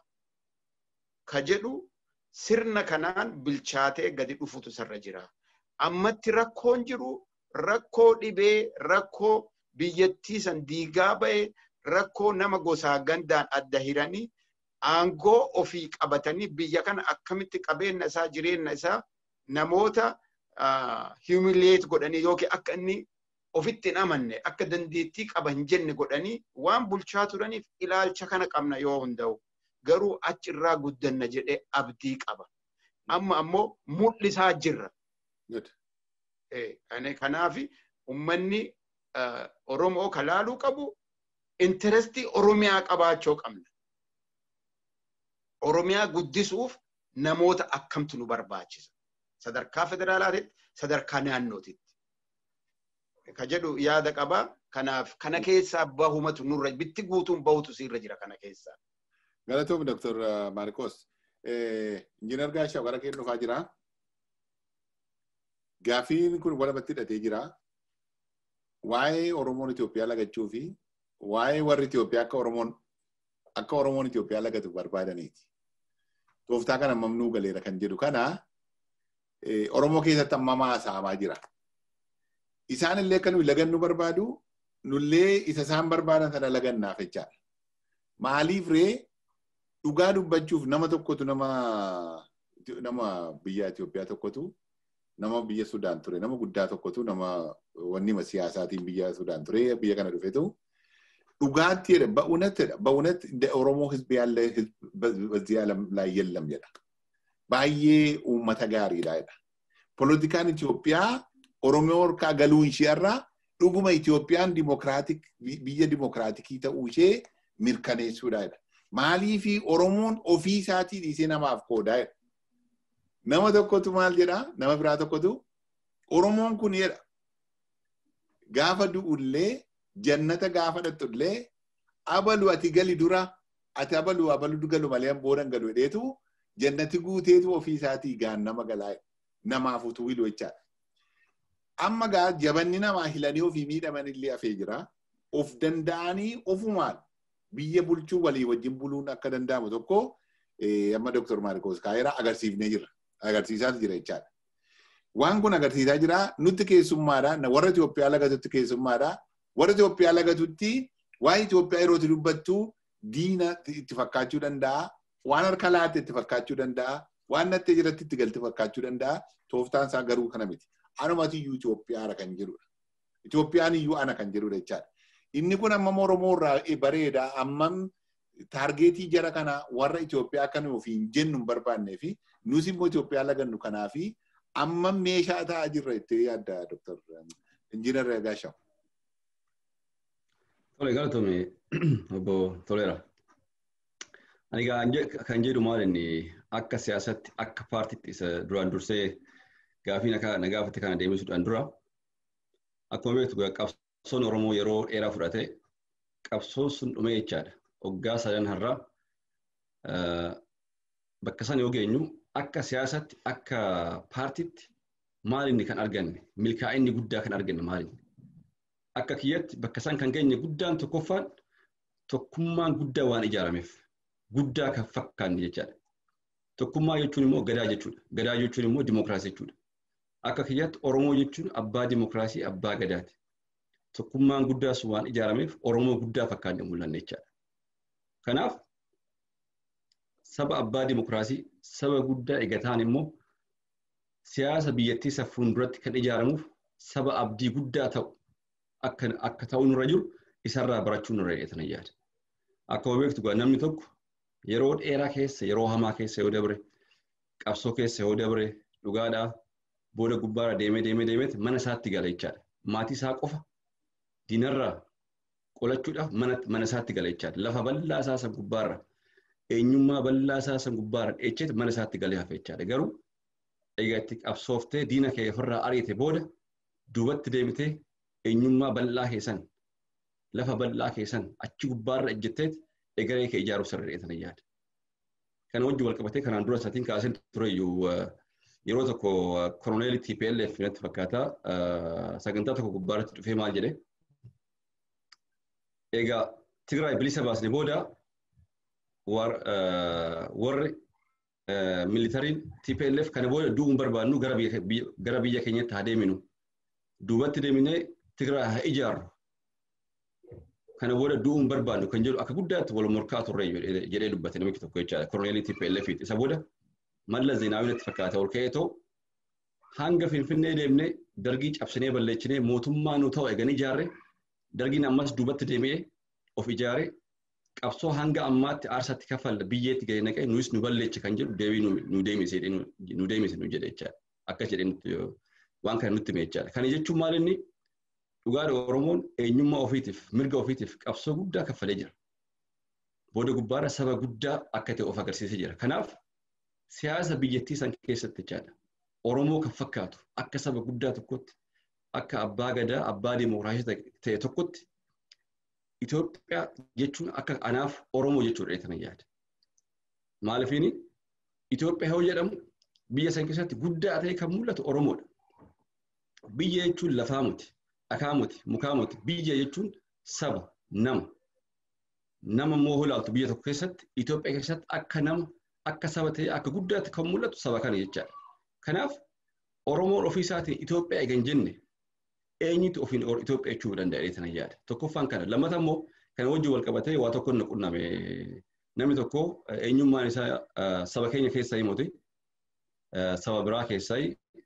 Ka jedhu sirna kanaan bilchaatee gadi dhufutu isarra jira. Ammatti rakkoon jiru rakkoo dhibee, rakkoo biyyattii san diigaa ba'e, rakkoo nama gosaa gandaan adda hiranii aangoo ofii qabatanii biyya kana akkamitti qabeenya isaa jireenya isaa namoota humiliate godhanii yookiin akka inni ofitti hin amanne akka dandeettii qaba hin jenne godhanii waan bulchaa turaniif ilaalcha kana qabna yoo hunda'u garuu achi irraa guddanna jedhee abdii qaba. Amma ammoo mul'isaa jirra. Kanaaf ummanni Oromoo kalaaluu qabu intarestii Oromiyaa qabaachuu qabna. Oromiyaa guddisuuf namoota akkamtu nu barbaachisa. Sadarkaa federaalaatitti, sadarkaa naannootitti. Ka jedhu yaada qaba. Kanaaf kana keessaa bahumatu nurra bitti guutuun bahutu sirra jira kana keessaa. Galatoom Dr. Maarkos. Injiinar Gaashaa gara kee dhufaa jira. Gaafiin kun walumatti hidhatee jira. Waa'ee Oromoon Itoophiyaa lagachuu fi waa'ee warri Itoophiyaa akka Oromoon akka Oromoon Itoophiyaa lagatu barbaadaniiti. Tooftaa kana mamnuu galeera kan jedhu kana Oromoo keessatti amma haasa'amaa jira. Isaan illee akka nuyi lagannu barbaadu nullee isa isaan barbaadan sana lagannaaf jechaadha. Maaliif ree dhugaa dubbachuuf nama tokkotu nama nama biyya Itoophiyaa tokkotu nama biyya Sudaan ture nama guddaa tokkotu nama wanni siyaasaatiin biyya Sudaan ture biyya kana dhufetu dhugaatti jedha ba'uunattidha ba'uunatti እንደ ኦሮሞ ህዝብ ያለ ህዝብ በዚህ ዓለም ላይ የለም jedha baay'ee uummata gaariidha jedha poolitikaan Itoophiyaa Oromoo harkaa galuu isheerraa dhuguma Itoophiyaan dimokiraatik biyya dimokiraatikii ta'uu ishee mirkaneessuudha jedha maaliifi Oromoon ofii isaatii dhiisee namaaf qoodaa jedha nama tokkotu maal jedha nama biraa tokkotu Oromoon kun jedha gaafa du'ullee jannata gaafa dhattullee abalu ati gali dura ati abalu abalu galu malee boodan galu jedheetu jannati guuteetu ofii isaatii gaan nama galaa namaaf utuu hilu jechaadha. Amma gaa jabanni namaa hilanii ofii miidhaman illee hafee jira. Of danda'anii ofumaan biyya bulchuu walii wajjin buluun akka danda'amu tokko amma Dr. Maarikoos Kaayiraa agarsiifnee jira. Agarsiisaa jira jechaadha. Waan kun agarsiisaa jira nutti keessummaadha. Warra Itoophiyaa lagatutti keessummaadha. Warra Itoophiyaa lagatutti waa'ee Itoophiyaa yeroo dubbattu diina itti fakkaachuu danda'a. Waan harka laatte itti fakkaachuu danda'a. Waan nattee jiratti itti galte fakkaachuu danda'a. Tooftaan isaa garuu kana miti. Anumati iyyuu Itoophiyaadha kan jedhudha. Itoophiyaan iyyuu ana kan jedhudha jechaadha. Inni kun ammam Oromoo irraa bareeda ammam taargeetii jara kana warra Itoophiyaa akka nuyi ofiin jennu hin barbaannee fi nus immoo Itoophiyaa lagannu kanaa fi ammam meeshaa ta'aa jirra jettee yaadda Dr. Injiinar Gaashaw. Tole galatoome obbo Toleera. Ani kan jedhu maal inni akka siyaasatti akka paartiitti isa duraan dursee gaafii na gaafate kana deemisuudhaan dura akkuma beektu qabsoon Oromoo yeroo dheeraa fudhate qabsoon sun dhumee jechaadha. Waggaa sadan har'a bakka sana yoo geenyu akka siyaasatti akka paartiitti maal inni kan arganne milkaa'inni guddaa kan arganne maal inni. Akka kiyyatti bakka isaan kan geenye guddaan tokkoffaan tokkummaan guddaa waan ijaarameef guddaa kan fakkaanne jechaadha. Tokkummaa jechuun immoo gadaa jechuudha. Gadaa jechuun immoo dimokiraasii jechuudha. Akka kiyyatti Oromoo jechuun abbaa dimokiraasii abbaa gadaati. Tokkummaan guddaas waan ijaarameef Oromoo guddaa fakkaanne mul'anne jechaadha. Kanaaf saba abbaa dimokiraasii saba guddaa eegataan immoo siyaasa biyyattii isa fuulduratti kan ijaaramuuf saba abdii guddaa ta'u akka ta'u nurra jiru isarraa barachuu nurra eegatan yaada. Akkuma beektu namni tokko yeroo dheeraa keessa yeroo hamaa keessa yoo dabre qabsoo keessa yoo dabre dhugaadhaa booda gubbaarra deemee deemee deemeeti mana isaatti gala jechaadha. Maatii isaa qofa diinarraa qolachuudhaaf mana isaatti gala jechaadha. Lafa bal'aa isaa san gubbaarra eenyummaa bal'aa isaa san gubbaarra dheecheeti mana isaatti galee hafe jechaadha. Garuu egaa itti qabsooftee diina kee ofirraa ariite booda duubatti deebitee eenyummaa bal'aa keessan lafa bal'aa keessan achi gubbaarra ejjetteeti egeree kee ijaaruuf sirreetan yaada. Kana wajjin wal qabatee kanaan dura isaatiin kaasee ture iyyuu yeroo tokko koroneelii TPLF natti fakkaata sagantaa tokko gubbaarratti dhufee maal jedhee egaa Tigraay bilisa baasne booda warri militariin TPLF kana booda du'uun barbaadnu gara biyya keenyatti haa deeminu. Duubatti deeminee Tigraay haa ijaarru. Kana booda du'uun barbaadnu kan jedhu akka guddaatti wal morkaa turre jedhee dubbate namichi tokko jechaadha. Koroneelii TPLF isa booda malla zeenaawii natti fakkaata ol ka'ee ta'u hanga finfinnee deemnee dargii cabsinee balleessinee mootummaa nu ta'u eeganii ijaarre dargiin ammas duubatti deemee of ijaare qabsoo hanga ammaatti aarsaatti kaffalla biyyeetti gadi naqee nuyis nu balleechi kan jedhu deebii nu deemise nu deemise nu jedhe jechaadha. Akkas jedhee nutti waan kana nutti hime jechaadha. Kana jechuun maal inni dhugaadha Oromoon eenyummaa ofiitiif mirga ofiitiif qabsoo guddaa kaffalee jira. Booda gubbaarra saba guddaa akka ta'e of agarsiisee jira. Kanaaf siyaasa biyyattii san keessatti jechaadha. Oromoo kan fakkaatu akka saba guddaa tokkotti akka abbaa gadaa abbaa dimokiraasii ta'e tokkotti Itoophiyaa jechuun akka anaaf Oromoo jechuudha jedhanii yaada. Maaliifini Itoophiyaa yoo jedhamu biyya san keessatti guddaa ta'e kan mul'atu Oromoodha. Biyya jechuun lafaa muti, dhakaa muti, mukaa muti. Biyya jechuun saba, nama nama immoo ilaaltu biyya tokko keessatti Itoophiyaa keessatti akka nama akka saba ta'ee akka guddaatti kan mul'atu saba kana jechaadha. Kanaaf Oromoon ofii isaatiin Itoophiyaa eega hin jenne eenyutu ofiin Itoophiyaa jechuu danda'ee sana yaada. Tokkoffaan kana lammata immoo kana wajjin wal qabatee waa tokko na qunname namni tokko eenyummaan isaa saba keenya keessaa himate saba biraa keessaa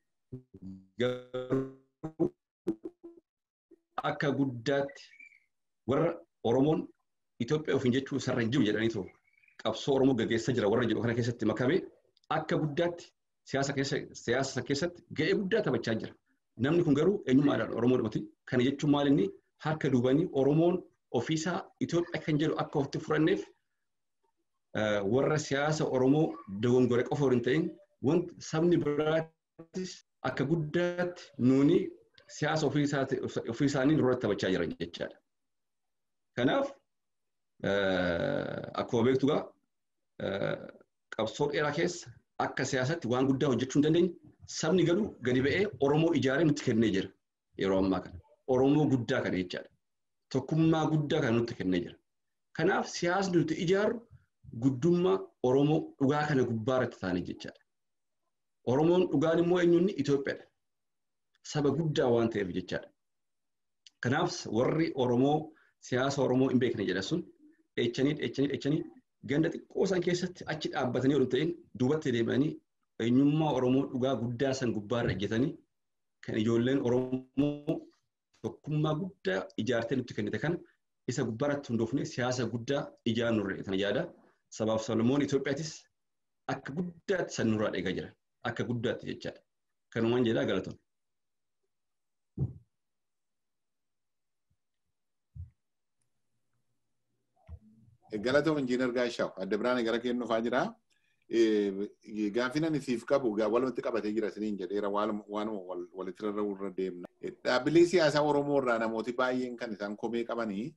akka guddaatti warra Oromoon Itoophiyaa ofiin jechuu isarra hin jiru jedhanii too qabsoo Oromoo gaggeessaa jira warra jedhu kana keessatti makamee akka guddaatti siyaasa keessatti ga'ee guddaa taphachaa jira. Namni kun garuu eenyummaadhaan Oromoo dhumati. Kana jechuun maal inni harka duubanii Oromoon ofiisaa Itoophiyaa kan jedhu akka ofitti furanneef warra siyaasa Oromoo dogongore qofa hin ta'in wanti sabni biraattis akka guddaatti nuuni siyaasa ofii isaanii irratti taphachaa jiran jechaadha. Kanaaf akkuma beektu egaa qabsoo dheeraa keessa akka siyaasatti waan guddaa hojjechuu hin dandeenye sabni garuu gadi ba'ee Oromoo ijaaree nutti kennee jira yeroo ammaa kana. Oromoo guddaa kana jechaadha. Tokkummaa guddaa kana nutti kennee jira. Kanaaf siyaasni nuti ijaarru guddummaa Oromoo dhugaa kana gubbaa irratti taa'anii jechaadha. Oromoon dhugaan immoo eenyuun Itoophiyaadha. Saba guddaa waan ta'eef jechaadha. Kanaaf warri Oromoo siyaasa Oromoo hin beekne jedha sun dheechanii dheechanii dheechanii ganda xiqqoo san keessatti achi dhaabbatanii oduu ta'in duubatti deemanii eenyummaa Oromoo dhugaa guddaa san gubbaarra ejjetanii kan ijoolleen Oromoo tokkummaa guddaa ijaartee nutti kennite kana isa gubbaarratti hundoofne siyaasa guddaa ijaaran nurra tan yaada. Sabaaf Solomoon Itoophiyaattis akka guddaatti san nurraa eegaa jira. Akka guddaatti jechaadha. Kanumaan jedhaa galatoon. Galatoon injiinar Gaashaw adda biraan gara kennuufaa jira. Gaaffiin ani siif qabu walumatti qabatee jira isiniin jedheera waan walitti rarra'uu irra deemna. Dhaabbilee siyaasaa Oromoo irraa namooti baay'een kan isaan komee qabanii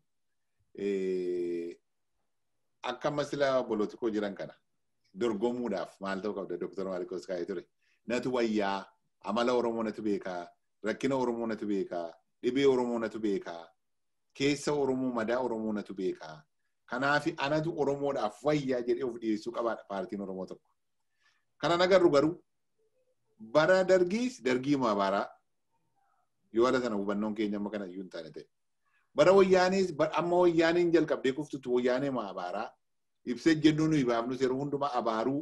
akka amma sila bolotikoo jiran kana dorgomuudhaaf maal ta'uu qabda Dr. Maarikos kaa'ee ture. Natu wayyaa amala Oromoo natu beekaa rakkina Oromoo natu beekaa dhibee Oromoo natu beekaa keessa Oromoo madaa Oromoo natu beekaa. Kanaaf anatu Oromoodhaaf wayyaa jedhee of dhiyeessuu qabaadha paartiin Oromoo tokko. Kana agarru garuu bara dargiis dargii maabaraa yoo haala sana hubannoon keenya amma kana iyyuu hin taane ta'e. Bara wayyaanis amma wayyaaniin jalqabdee kuftutu wayyaanee maabaraa ibsee jennuun nuyi baafnus yeroo hundumaa abaaruu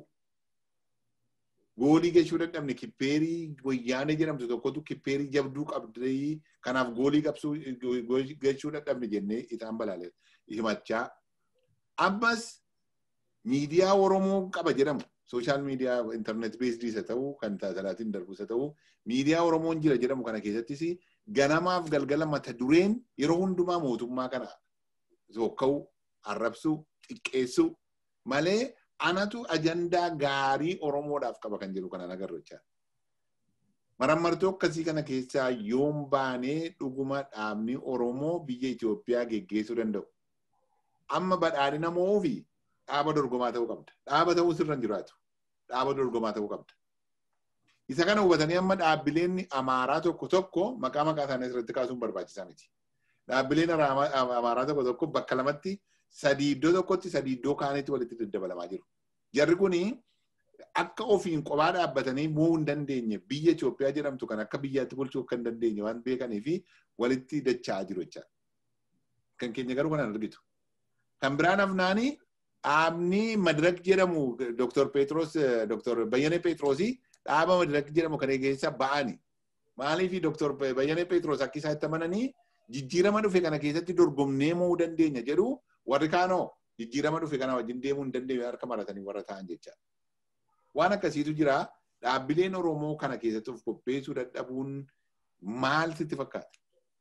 goolii gachuu dadhabne kippeerii wayyaanee jedhamtu tokkotu kippeerii jabduu qabdee kanaaf goolii qabsuu gachuu dadhabne jennee isaan balaalee himachaa ammas miidiyaa Oromoo qaba jedhamu sooshaal miidiyaa intarneet beesdii isa ta'uu kan salaatiin darbu isa ta'uu miidiyaa Oromoon jira jedhamu kana keessattis ganamaaf galgala mata dureen yeroo hundumaa mootummaa kana sokka'uu arrabsuu xiqqeessuu malee anatu ajandaa gaarii Oromoodhaaf qaba kan jedhu kanaan agarru jechaadha. Marammartoo akkasii kana keessaa yoom baanee dhuguma dhaabni Oromoo biyya Itoophiyaa geggeessuu danda'u. Amma badhaadhina moofi dhaaba dorgomaa ta'uu qabda. Dhaaba ta'uu sirra hin jiraatu. Dhaaba dorgomaa ta'uu qabda. Isa kana hubatanii amma dhaabbileen amaaraa tokko tokko maqaa maqaa isaanii asirratti kaasuun barbaachisaa miti. Dhaabbileen amaaraa tokko tokko bakka lamatti sadii iddoo tokkotti sadii iddoo kaanitti walitti daddabalamaa jiru. Jarri kuni akka ofiin kophaa dhaabbatanii mo'uu hin dandeenye biyya Itoophiyaa jedhamtu kan akka biyyaatti bulchuu akka hin dandeenye waan beekanii fi walitti dacha'aa jiru jechaadha. Kan keenya garuu kanaan argitu. Kan biraan afnaanii dhaabni madirak jedhamu Dr. Petros Dr. Bayyane Petrosii dhaaba madirak jedhamu kan keessa ba'ani. Maaliif Dr. Bayyane Petros akka isaa itti amananii jijjiirama dhufe kana keessatti dorgomnee mo'uu dandeenya jedhu warri kaanoo jijjiirama dhufe kana wajjin deemuu hin dandeenye harka maratanii warra ta'an jecha. Waan akkasiitu jira dhaabbileen Oromoo kana keessatti of qopheessuu dadhabuun maal sitti fakkaata?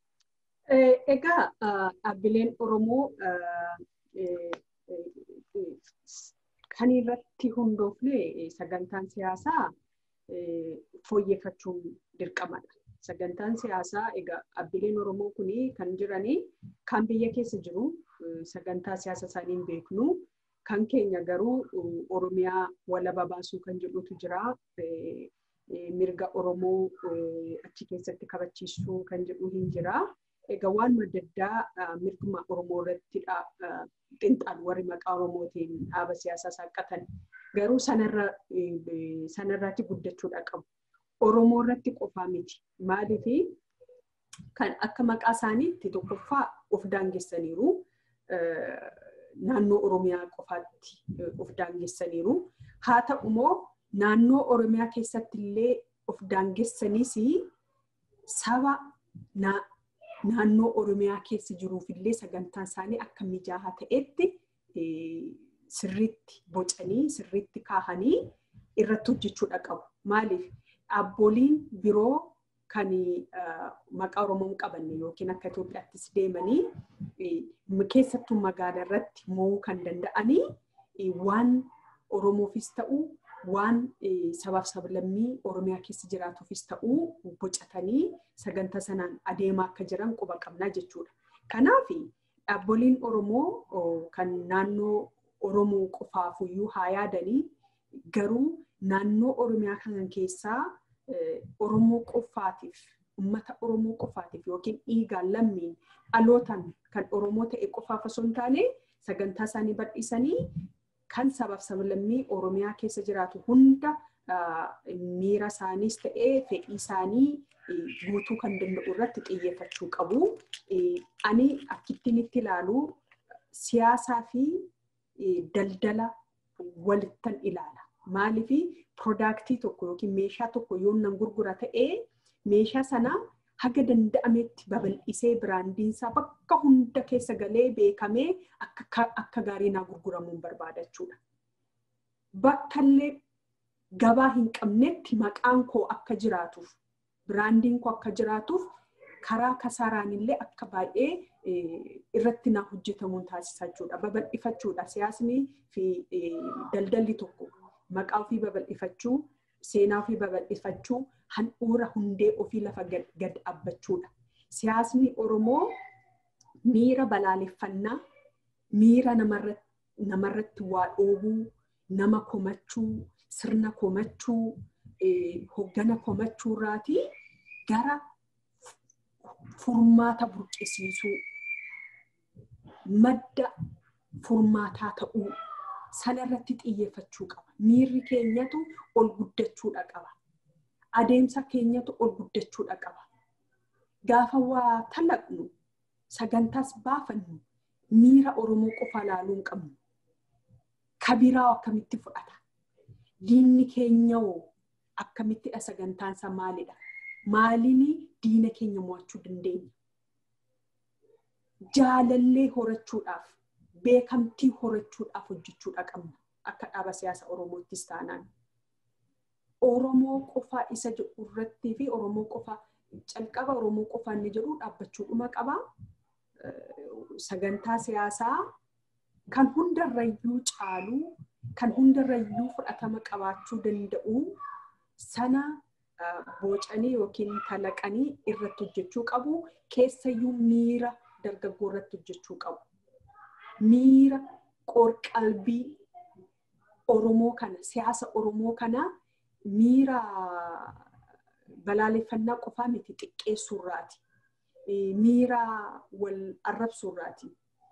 Egaa dhaabbileen Oromoo kan irratti hundoofne sagantaan siyaasaa fooyyeffachuun dirqamadha. Sagantaan siyaasaa egaa dhaabbileen Oromoo kun kan jiranii kan biyya keessa jiru sagantaa siyaasa isaanii hin beeknu. Kan keenya garuu Oromiyaa walaba baasuu kan jedhutu jira. Mirga Oromoo achi keessatti kabachiisuu kan jedhu hin jira. egaa waan adda addaa mirguma Oromoo irrattidha xinxaan warri maqaa Oromootiin dhaaba siyaasaa saaqatan garuu sanarraatti guddachuudha qabu. Oromoo irratti qofaa miti. Maaliifi kan akka maqaa isaaniitti tokkoffaa of daangessaniiru. Naannoo Oromiyaa qofaatti of daangessaniiru. Haa ta'u immoo naannoo Oromiyaa keessatti illee of daangessaniis saba naannoo Oromiyaa keessa jiruuf illee sagantaan isaanii akka mijaa'aa ta'etti sirriitti bocanii sirriitti kaahanii irratti hojjechuudha qabu. Maaliif dhaaboliin biroo kan maqaa Oromoo hin qabanne yookiin akka Itoophiyaattis deemanii keessattuu magaalaa irratti mo'uu kan danda'anii waan Oromoofis ta'u waan sabaaf sablammii Oromiyaa keessa jiraatuufis ta'uu bocatanii sagantaa sanaan adeemaa akka jiran quba qabnaa jechuudha. Kanaaf dhaabboliin Oromoo kan naannoo Oromoo qofaafuyyuu haa yaadanii garuu naannoo Oromiyaa kana keessaa Oromoo qofaatiif uummata Oromoo qofaatiif yookiin dhiigaan lammiin dhalootaan kan Oromoo ta'e qofaaf osoo hin taane sagantaa isaanii bal'isanii kan sabaaf sablammii Oromiyaa keessa jiraatu hunda miira isaaniis ta'ee fedhii isaanii guutuu kan danda'u irratti xiyyeeffachuu qabu. Ani akkittiin itti ilaalu siyaasaa fi daldala walittan ilaala. Maaliifi piroodaaktii tokko yookiin meeshaa tokko yoo nan gurgura ta'ee meeshaa sana haga danda'ametti babal'isee biraandiinsaa bakka hunda keessa galee beekamee akka gaarii naa gurguramuun barbaada jechuudha. Bakka illee gabaa hin qabnetti maqaan koo akka jiraatuuf biraandiin koo akka jiraatuuf karaa kasaaraan illee akka baay'ee irratti naa hojjetamuun taasisaa jechuudha. Babal'ifachuudha. Siyaasni fi daldalli tokko maqaa ofii babal'ifachuu, seenaa ofii babal'ifachuu, handhuura hundee ofii lafa gad dhaabbachuudha. Siyaasni Oromoo miira balaaleffannaa, miira namarratti waa dhoobuu, nama komachuu, sirna komachuu, hoggana komachuu irraatii gara furmaata burqisiisuu, madda furmaataa ta'uu sanarratti xiyyeeffachuu qaba. Miirri keenyatu ol guddachuudha qaba. Adeemsa keenyatu ol guddachuudha qaba. Gaafa waa talaqnu sagantaas baafannu miira Oromoo qofa ilaaluu hin qabnu. Kabiraa akkamitti fudhata? Diinni keenya hoo akkamittidha sagantaansa maalidha? Maaliin diina keenya mo'achuu dandeenya? Jaalallee horachuudhaaf beekamtii horachuudhaaf hojjechuudha qabna akka dhaaba siyaasa Oromoottis taanaan. Oromoo qofaa isa jedhu irrattii fi Oromoo qofaa calqaba Oromoo qofaa inni jedhu dhaabbachuudhuma qaba. Sagantaa siyaasaa kan hundarrayyuu caalu kan hundarrayyuu fudhatama qabaachuu danda'u sana boocanii yookiin kalaqanii irratti hojjechuu qabu. Keessayyuu miira dargaggoo irratti hojjechuu qabu. Miira qorqalbii Oromoo kana siyaasa Oromoo kana miira balaaleffannaa qofaa miti xiqqeessuurraati. Miira wal arrabsuurraati.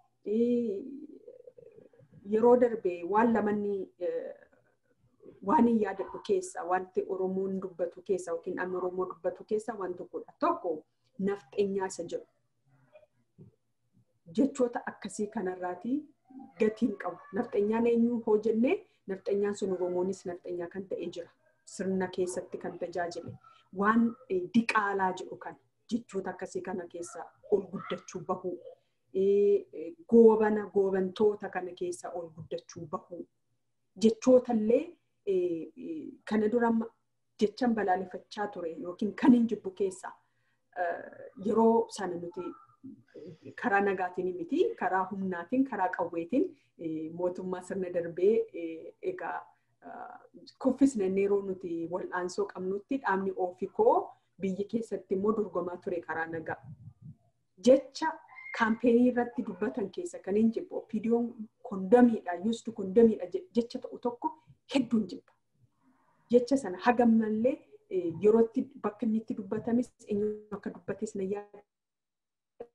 Yeroo darbe waan lamanni waan hin yaadadhu keessa wanti Oromoon dubbatu keessa yookiin namni Oromoo dubbatu keessa waan tokkodha. Tokko nafxeenyaa isa jedhu. Jechoota akkasii kanarraati gatiin qabu. Nafxeenyaan eenyu hoo jennee nafxeenyaan sun Oromoonis nafxeenyaa kan ta'ee jira. Sirna keessatti kan tajaajile. Waan diqaalaa jedhu kan jechoota akkasii kana keessa ol guddachuu bahuu. Goobana goobantoota kana keessa ol guddachuu bahuu. Jechoota illee kana dura jechan balaaleffachaa ture yookiin kan hin jibbu keessa yeroo sana nuti karaa nagaatiin miti karaa humnaatiin karaa qawweetiin mootummaa sirna darbee egaa kuffisne yeroo nuti wal'aansoo qabnutti dhaabni oofikoo biyya keessatti immoo dorgomaa ture karaa nagaa. Jecha kaampeenii irratti dubbatan keessa kan hin jibbu opiidiyoon kondamiidha yuustu kondamiidha jecha ta'u tokko hedduun jibba. Jecha sana hagammallee yerootti bakka inni itti dubbatames eenyu akka dubbates na yaada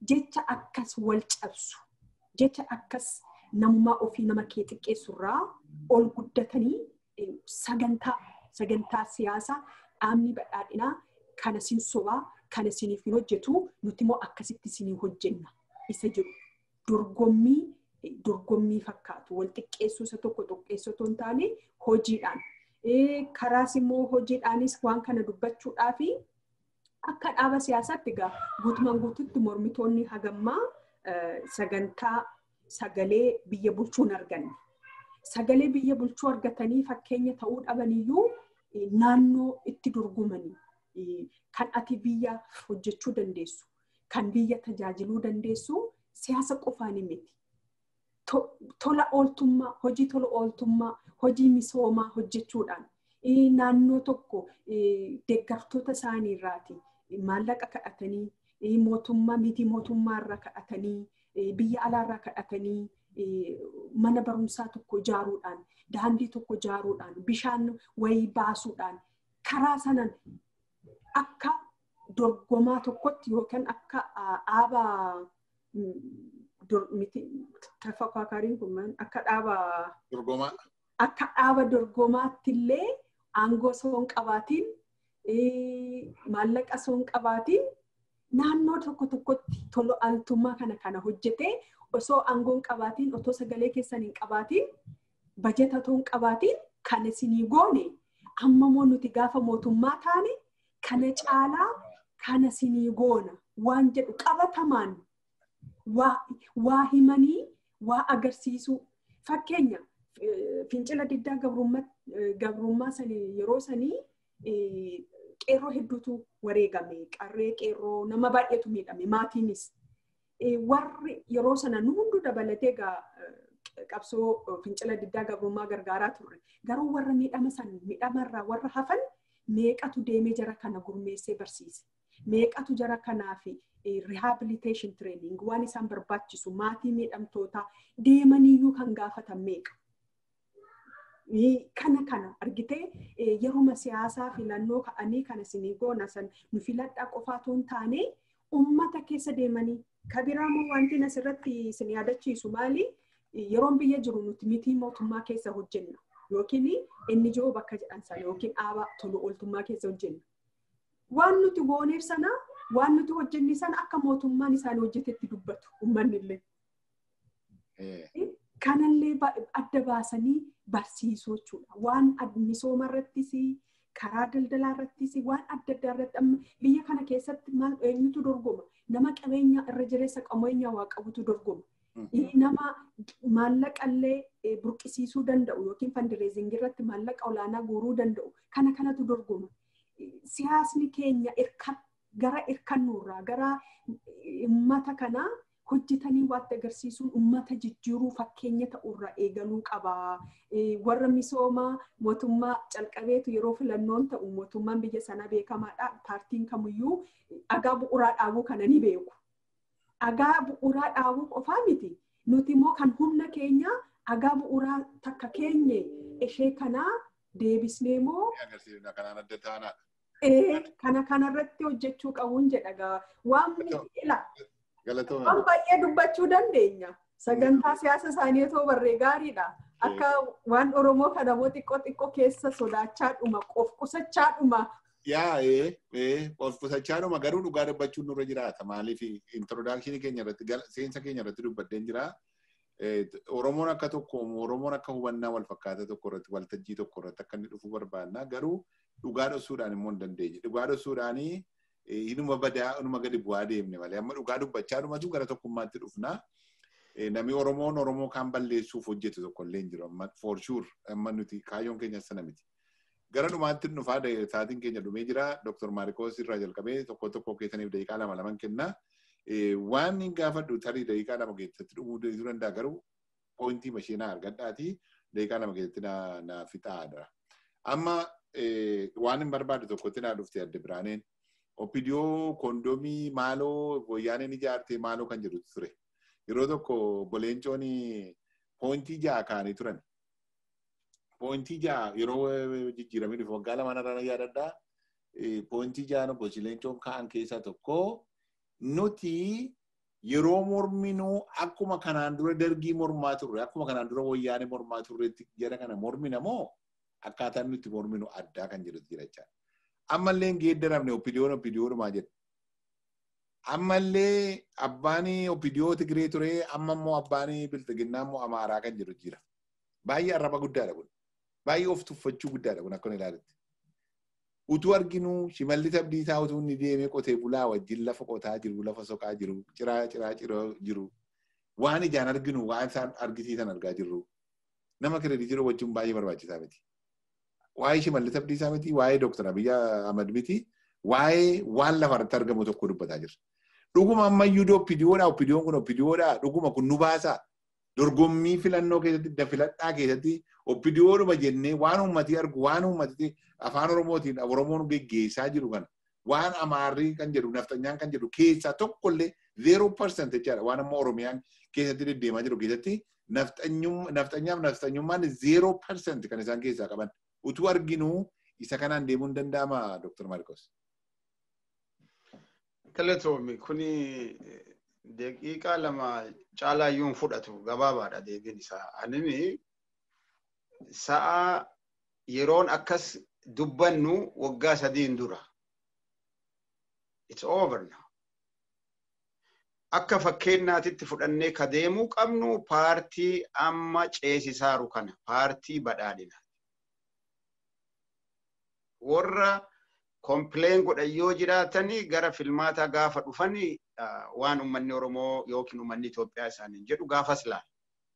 jecha akkas wal cabsu jecha akkas namummaa ofii nama kee xiqqeessurraa ol guddatanii sagantaa sagantaa siyaasaa dhaabni badhaadhinaa kana sin sobaa kana siniif hin hojjetu nuti immoo akkasitti sinii hojjenna isa jedhu dorgommii dorgommii fakkaatu wal xiqqeessuu isa tokko xiqqeessuu otoo hin taane hojiidhaan karaas immoo hojiidhaanis waan kana dubbachuudhaa fi akka dhaaba siyaasaatti egaa guutumaan guututti mormitoonni hagammaa sagantaa sagalee biyya bulchuun arganne. Sagalee biyya bulchuu argatanii fakkeenya ta'uu dhabaniyyuu naannoo itti dorgomanii kan ati biyya hojjechuu dandeessu, kan biyya tajaajiluu dandeessu siyaasa qofaan miti. Tola ooltummaa, hojii tola ooltummaa, hojii misoomaa hojjechuudhaan naannoo tokko deeggartoota isaaniirraati maallaqa kadhatanii mootummaa miti mootummaa irraa kadhatanii biyya alaarraa kadhatanii mana barumsaa tokko ijaaruudhaan daandii tokko ijaaruudhaan bishaan wayii baasuudhaan karaa sanan akka dorgomaa tokkotti yookaan akka dhaaba tafaakaariin kun akka dhaaba dorgomaa akka dhaaba dorgomaatti illee aangoo osoo hin qabaatiin maallaqa osoo hin qabaatiin naannoo tokko tokkotti tola ooltummaa kana kana hojjetee osoo aangoo hin qabaatiin otoo sagalee keessan hin qabaatiin bajeta otoo hin qabaatiin kan isinii goone ammamoo nuti gaafa mootummaa taane kana caalaa kana isinii goona waan jedhu qabatamaan waa himanii waa agarsiisuu fakkeenya fincila diddaa gabrummaa sanii yeroo sanii qeerroo hedduutu wareegame qarree qeerroo nama baay'eetu miidhame maatiinis warri yeroo sana nu hunduu dabalatee egaa qabsoo fincila diddaa gabrummaa gargaaraa turre garuu warra miidhama san miidhamarraa warra hafan meeqatu deemee jara kana gurmeessee barsiise meeqatu jara kanaaf rehabilitation training waan isaan barbaachisu maatii miidhamtootaa deemaniyyuu kan gaafatan meeqa. kana kana argitee yeruma siyaasaa filannoo ka'anii kana isinii goona san nu filadhaa qofaatu hin taane ummata keessa deemanii kabiraamoo wanti asirratti isin yaadachiisu maali yeroon biyya jiru nuti mitii mootummaa keessa hojjenna yookiin inni jiru bakka jedhan sana yookiin dhaaba tolu ooltummaa keessa hojjenna. Waan nuti gooneef sana waan nuti hojjenne sana akka mootummaan isaan hojjetetti dubbatu uummanni illee. Kanallee adda baasanii barsiisuu jechuudha. Waan misooma irrattis karaa daldalaa irrattis waan adda addaa irratti amma biyya kana keessatti maal eenyutu dorgoma nama qabeenya irra jireessa qabeenya waa qabutu dorgoma. Nama maallaqallee burqisiisuu danda'u yookiin fandireezingii irratti maallaqa olaanaa guuruu danda'u kana kanatu dorgoma. Siyaasni keenya gara hirkannuurraa gara uummata kanaa hojjetanii waatti agarsiisuun uummata jijjiiruu fakkeenya ta'urraa eegaluu qaba. Warra misoomaa mootummaa calqabeetu yeroo filannoon ta'u mootummaan biyya sanaa beekamaadha. Paartiin kamiyyuu dhagaa bu'uuraa dhaabuu kana ni beeku. Dhagaa bu'uuraa dhaabuu qofaa miti. Nuti immoo kan humna keenya dhagaa bu'uuraa takka keenye ishee kanaa deebisnee immoo. Kanaan adda taanaadha. Kana kanarratti hojjechuu qabuun jedha. Waan ila. Galatooma. Waan baay'ee dubbachuu dandeenya. Sagantaa siyaasa isaanii otoo barree gaariidha. Akka waan Oromoo kana immoo xiqqoo xiqqoo keessa sodaachaa dhuma, of qusachaa dhuma. Yaa ee of qusachaa dhuma garuu dhugaa dubbachuun nurra jiraata. Maaliif introdakshinii keenya irratti seensa keenya irratti dubbadheen jira. Oromoon akka tokko Oromoon akka hubannaa wal fakkaata tokko irratti waltajjii tokko irratti akka inni dhufuu barbaadna. Garuu dhugaa dhoksuudhaan immoo hin dandeenye. Dhugaa dhoksuudhaanii inuma badaa inuma gadi bu'aa deemne malee amma dhugaa dubbachaa dhumatu gara tokkummaatti dhufna. Namni Oromoon Oromoo kaan balleessuuf hojjetu tokko illee hin jiru amma for sure amma nuti kaayyoon keenya sana miti. Gara dhumaatti dhufaa sa'aatiin keenya dhumee jira. Dr. Maarikoos irraa jalqabee tokko tokko keessaniif daqiiqaa lama laman kenna. Waan hin gaafadhu tarii daqiiqaa lama keessatti dhumuu danda'a garuu poointii mashiinaa argadhaati daqiiqaa lama keessatti na fixaadha. Amma waan hin barbaadu tokkotti naa dhufte adda biraaneen. Opidiyoo kondomii maaloo wayyaaneen ijaarte maaloo kan jedhutu ture. Yeroo tokko boleencoon poointii ja'a kaanii turan. Poointii ja'a yeroo jijjiiramee dhufe waggaa lamaan irraa yaadadhaa. Poointii ja'an obbo Boleencoon ka'an keessaa tokko nuti yeroo morminuu akkuma kanaan dura dargii mormaa turre akkuma kanaan dura wayyaanee mormaa turreetti jara kana mormina moo akkaataan nuti morminu addaa kan jedhutu jira jechaadha. Ammallee hin geeddaramne opidiyoon opidiyoodhumaa jedha. Ammallee abbaan opidiyoo Tigiree ture amma immoo abbaan biltiginnaa immoo Amaaraa kan jedhu jira. Baay'ee arraba guddaadha kun. Baay'ee of tuffachuu guddaadha kun akka ilaaletti. utuu arginu shimalli tabdiisaa utuu inni deemee qotee bulaa wajjin lafa qotaa jiru lafa soqaa jiru ciraa ciraa ciraa jiru waan ijaan arginu waan isaan argisiisan argaa jirru nama kireeditii wajjin baay'ee barbaachisaa miti. Waa'ee shimalli tabdiisaa miti waa'ee dooktar Abiyyi Ahmad miti waa'ee waan lafarratti argamu tokko dubbataa jirra. Dhuguma ammayyuu oppidiyoodha oppidiyoon kun oppidiyoodha dhuguma kun nu baasaa dorgommii filannoo keessatti dafiladhaa keessatti oppidiyoodhuma jennee waan uummatii argu waan uummatii afaan oromootiin oromoon geggeessaa jiru kana waan amaarrii kan jedhu naftanyaan kan jedhu keessaa tokkollee zeeroo parseent jechaadha waan amma oromiyaan keessatti deddeemaa jiru keessatti naftanyaaf naftanyummaan zeeroo parseent kan isaan keessaa qaban utuu arginuu isa kanaan deemuu hin danda'ama Dr. Marcos. Galatoomi kuni daqiiqaa lama caalaayyuu hin fudhatu gabaabaadha deebiin isaa. Anini sa'a yeroon akkas dubbannu waggaa sadiin dura. It's over now. Akka fakkeenyaatitti fudhannee ka deemuu qabnu paartii amma ceesisaaru kana paartii badhaadhina. Warra kompileen godhan yoo jiraatanii gara filmaataa gaafa dhufanii waan uummanni Oromoo yookiin uummanni Itoophiyaa isaaniin jedhu gaafas laala.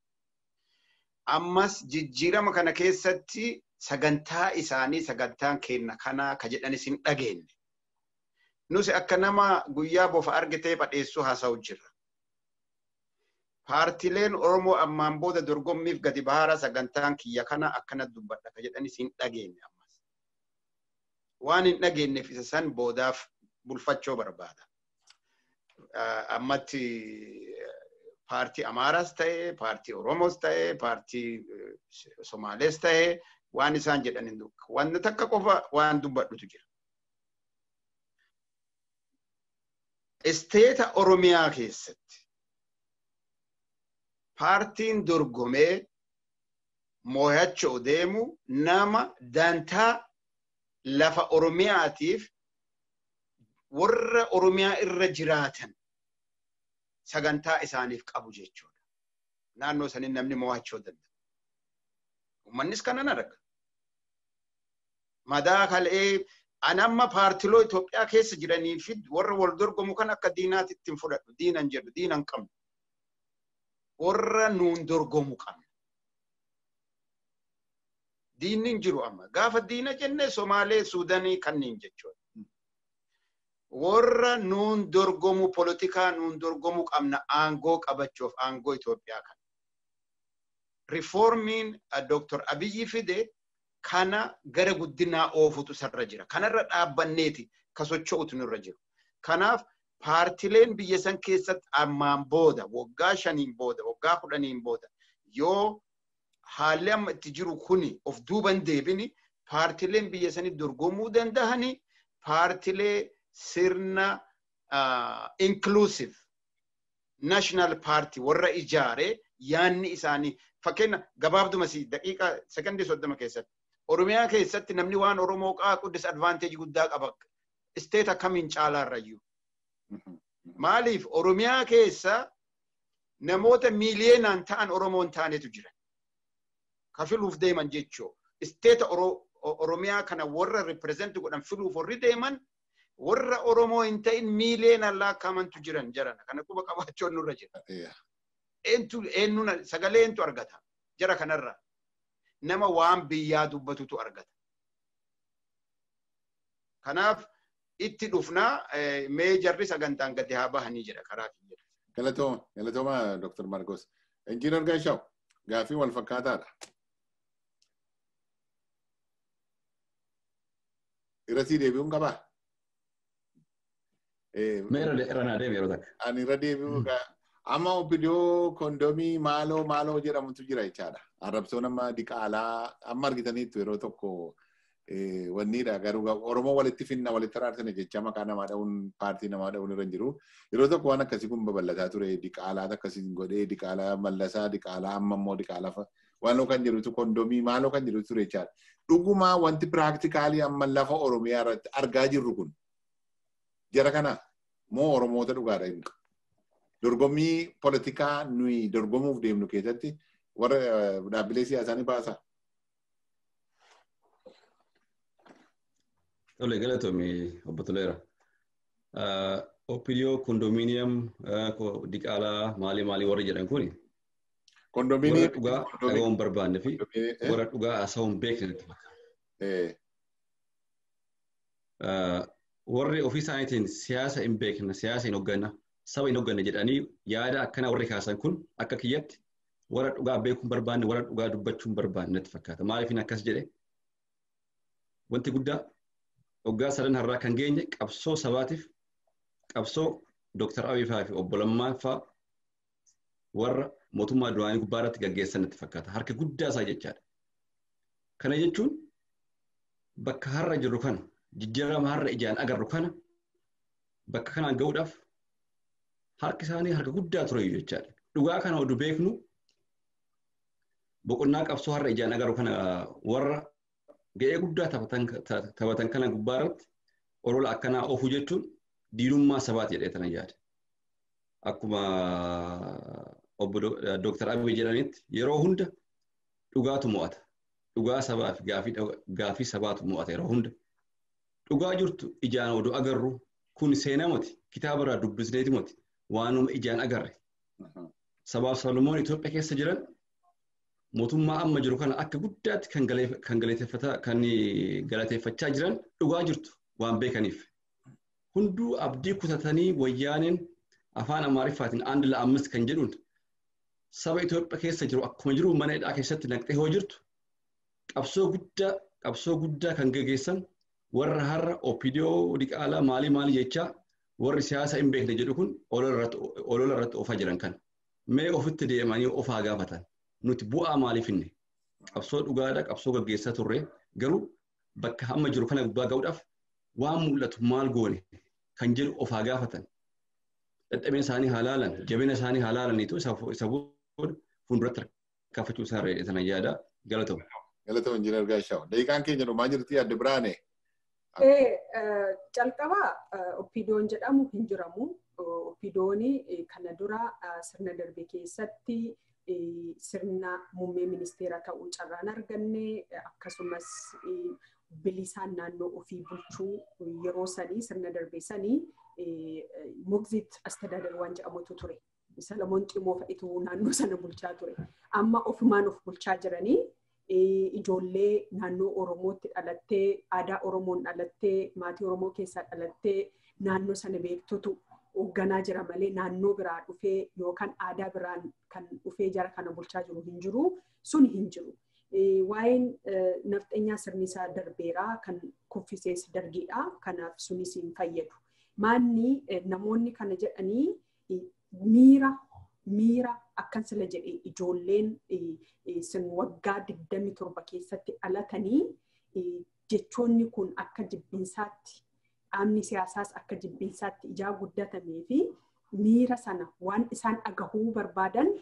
Ammas jijjiirama kana keessatti sagantaa isaanii sagantaan kenna kanaa ka jedhanis hin dhageenye. Nusi akka nama guyyaa bofa argitee badheessuu haasa'u jirra. Paartileen Oromoo ammaan booda dorgommiif gadi bahaara sagantaan kiyya kana akkana dubbadha ka jedhanis hin dhageenye ammas. Waan hin dhageenyeef isa san boodaaf bulfachuu barbaada. Ammatti paartii Amaaraas ta'e, paartii Oromoos ta'e, paartii Somaalees ta'e, waan isaan jedhan hin dubba. Wanti takka qofa waan dubbadhutu jira. Isteeta Oromiyaa keessatti paartiin dorgomee moo'achuu deemu nama dantaa lafa Oromiyaatiif warra Oromiyaa irra jiraatan sagantaa isaaniif qabu jechuudha. Naannoo saniin namni moo'achuu danda'a. Uummannis kanan arga. Madaa kal'ee ani amma paartiloo Itoophiyaa keessa jiranii fi warra wal dorgomu kan akka diinaatti ittiin fudhadhu. Diinan jedhu, diinan qabnu. Warra nuun dorgomu qabna. Diinni hin jiru amma. Gaafa diina jenne Somaalee, Suudanii kanneen jechuudha. Warra nuun dorgomu polotikaa nuun dorgomu qabna aangoo qabachuuf aangoo Itoophiyaa kana. Rifoormiin Dr. Abiyyi fide kana gara guddinaa oofutu sarra jira. Kanarra dhaabbanneeti ka socho'utu nurra jiru. Kanaaf paartileen biyya san keessatti ammaan booda waggaa shaniin booda waggaa kudhaniin booda yoo haalli amma itti jiru kuni of duuban deebini paartileen biyya sanii dorgomuu dandahani paartilee sirna inclusive national party warra ijaare yaanni isaanii fakkeenya gabaabduma si daqiiqa sekondii soddoma keessatti oromiyaa keessatti namni waan oromoo qaaqu disadvanteeji guddaa qaba isteet akkamiin caalaarrayyuu maaliif oromiyaa keessa namoota miiliyeenaan ta'an oromoon taanetu jira ka filuuf deeman jechuu isteeta oromiyaa kana warra ripireezenti godhan filuuf warri deeman warra oromoo hin ta'in miiliyeenaan laakkamantu jiran jarana kana quba qabaachuun nurra jira. Eentu eenyuun sagalee eentu argata jara kanarra nama waan biyyaa dubbatutu argata. Kanaaf itti dhufnaa mee jarri sagantaan gadi haa bahanii jedha karaa kiyya. Galatooma, galatooma Dr. Marcos. Injiinar Gaashaw, gaafii wal fakkaataadha. Irratti deebi'uun qabaa? Meera irra naa deebi'e yeroo takka. Ani irra deebi'uu amma obbidoo kondomii maaloo maaloo jedhamutu jira jechaadha. Arrabsoon amma diqaalaa amma argitaniittu yeroo tokko Wanniidha garuu Oromoo walitti finna walitti araarsine jecha maqaa namaa dha'uun paartii namaa dha'uun irra hin jiru. Yeroo tokko waan akkasii kun babal'ataa ture diqaalaat akkasii godhee diqaalaa mallasaa diqaalaa amma immoo diqaalaa waan kan jedhutu kondomii maaloo kan jedhutu ture jechaadha. Dhugumaa wanti piraaktikaalii amma lafa Oromiyaa irratti argaa jirru kun jara kana moo Oromoota dhugaadha inni. Dorgommii poolitikaa nuyi dorgomuuf deemnu keessatti warra dhaabbilee siyaasaa ni baasa. Tole galatoomii obbo Toleera. Opiniyoo kondominiyeem diqaalaa maalii maalii warri jedhan kuni warra dhugaa dhaga'uun barbaanne fi warra dhugaa haasa'uun beekne natti fakkaata. Warri ofii isaaniitiin siyaasa hin beekne siyaasa hin hogganna saba hin hogganne jedhanii yaada akkana warri kaasan kun akka kiyyatti warra dhugaa beekuun barbaanne warra dhugaa dubbachuun barbaanne natti fakkaata. Maaliif akkas jedhe wanti guddaa waggaa sadan har'aa kan geenye qabsoo sabaatiif qabsoo Dooktar Abiy fa'aa fi obbo Lammaan fa'aa warra mootummaa duraanii gubbaa irratti gaggeessan natti fakkaata. Harka guddaa isaa jechaadha. Kana jechuun bakka har'a jirru kana jijjiirama har'a ijaan agarru kana bakka kanaan gahuudhaaf harki isaanii harka guddaa ture jechaadha. Dhugaa kana oduu beeknu boqonnaa qabsoo har'a ijaan agarru kana warra ga'ee guddaa taphatan kana gubbaa irratti olola akkanaa oofuu jechuun diinummaa sabaati jedhee tana yaada. Akkuma obbo Dooktar Abiy jedhanitti yeroo hunda dhugaatu mo'ata. Dhugaa sabaa fi gaafii sabaatu mo'ata yeroo hunda. Dhugaa jirtu ijaan oduu agarru kun seenaa moti kitaaba irraa dubbisneeti moti waanuma ijaan agarre. Sabaaf Salomoon Itoophiyaa keessa jiran mootummaa amma jiru kana akka guddaatti kan galateeffachaa jiran dhugaa jirtu waan beekaniif. Hunduu abdii kutatanii wayyaaneen afaan Amaariffaatiin aandi la'ammis kan jedhuun saba Itoophiyaa keessa jiru akkuma jiru mana hidhaa keessatti naqxee hoo jirtu qabsoo guddaa qabsoo guddaa kan gaggeessan warra har'a opidiyoo diqaalaa maalii maalii jechaa warri siyaasa hin beekne jedhu kun olola irratti oofaa jiran kan mee ofitti deemanii ofaa gaafatan. nuti bu'aa maaliif hinne qabsoo dhugaadha qabsoo gaggeessaa turre garuu bakka amma jiru kana gubbaa ga'uudhaaf waan mul'atu maal goone kan jedhu ofaa gaafatan dadhabina isaanii halaalan jabina isaanii halaalaniitu isa booda fuulduratti kaffachuu isaa sana yaada galatamu. Galatamu injiinar Gaashaw. Daqiiqaan keenya dhumaa jirti adda biraane. Calqaba oppiidoon jedhamu hin jiramu. Oppiidooni kana dura sirna darbe keessatti sirna muummee ministeera ta'uu carraan arganne akkasumas bilisaan naannoo ofii bulchuu yeroo sanii sirna darbee sanii mugzit astadaadar waan jedhamutu ture. Salamoon Ximoo fa'itu naannoo sana bulchaa ture. Amma ofumaan of bulchaa jiranii ijoollee naannoo Oromootti dhalattee aadaa Oromoon dhalattee maatii Oromoo keessaa dhalattee naannoo sana beektutu hoogganaa jira malee naannoo biraa dhufee yookaan aadaa biraan kan dhufee jara kana bulchaa jiru hin jiru sun hin jiru. Waa'een nafxeenyaa sirni isaa darbeeraa kan kuffisees dargiidha. Kanaaf sunis hin fayyadu. Maanni namoonni kana jedhanii miira miira akkan sila jedhee ijoolleen sin waggaa 27 keessatti dhalatanii jechoonni kun akka jibbinsaatti dhaabni siyaasaas akka jibbinsaatti ijaa guddatamee fi miira sana waan isaan dhagahuu barbaadan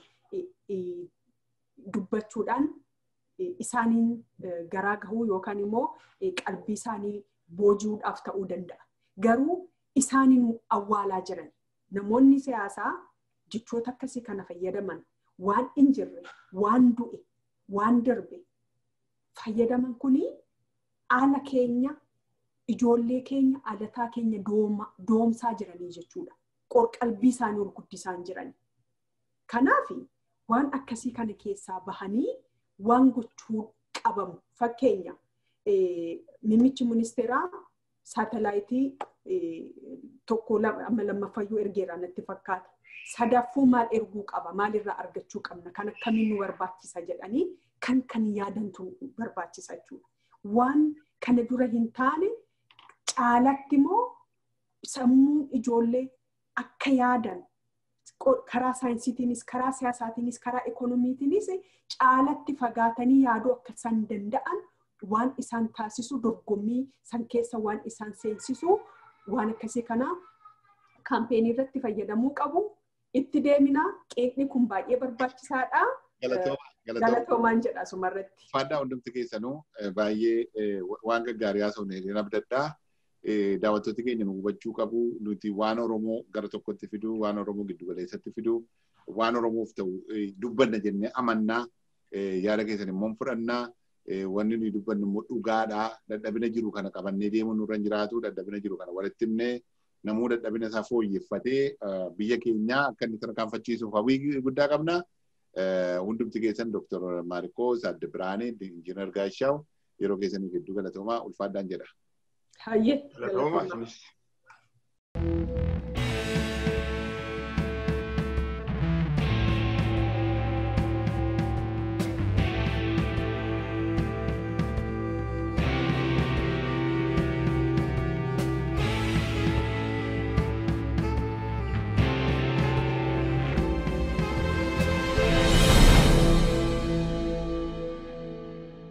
dubbachuudhaan isaaniin garaa gahuu yookaan immoo qalbii isaanii booji'uudhaaf ta'uu danda'a. Garuu isaaniin awwaalaa jiran namoonni siyaasaa jechoota akkasii kana fayyadaman waan hin jirre, waan du'e, waan darbe fayyadaman kuni haala keenya ijoollee keenya alataa keenya doomsaa jiranii jechuudha. Qorqalbii isaanii ol guddisaan jiranii. Kanaaf waan akkasii kana keessaa bahanii waan gochuu qabamu. Fakkeenya mimichi ministeeraa saatalaayitii tokko amma lammaffayyuu ergeera natti fakkaata. Sadaffuu maal erguu qaba? Maalirraa argachuu qabna? Kan akkamiin nu barbaachisa jedhanii kan kan yaadantu barbaachisa jechuudha. Waan kana dura hin taane caalatti immoo sammuu ijoollee akka yaadan karaa saayinsiitiinis karaa siyaasaatiinis karaa ikoonomiitiinis caalatti fagaatanii yaaduu akka isaan danda'an waan isaan taasisu dorgommii san keessa waan isaan seensisu waan akkasii kana kaampeenii irratti fayyadamuu qabu. Itti deemina qeeqni kun baay'ee barbaachisaadha. Galatoomaan jedha asumarratti. Faaddaa hundumti keessanuu baay'ee waan gaggaarii haasofne hin abdaddaa. Daawwattooti keenya nu hubachuu qabu. Nuti waan Oromoo gara tokkotti fiduu, waan Oromoo giddu galeessatti fiduu, waan Oromoof ta'u dubbanna jennee amannaa. Yaada keessan immoo fudhannaa. Wanni nuyi dubbannu immoo dhugaadhaa. Dadhabina jiru kana qabannee deemuun nurra hin jiraatu. Dadhabina jiru kana walitti himnee namuu dadhabina isaa fooyyeffatee biyya keenya akka inni tarkaanfachiisuuf hawwii guddaa qabna. Hundumti keessan Dr. Maarikoos Adde Biraanee Injiinar Gaashaaw yeroo keessanii gidduu galatoomaa ulfaadhaan jedha. Hayyee Galatoomaa.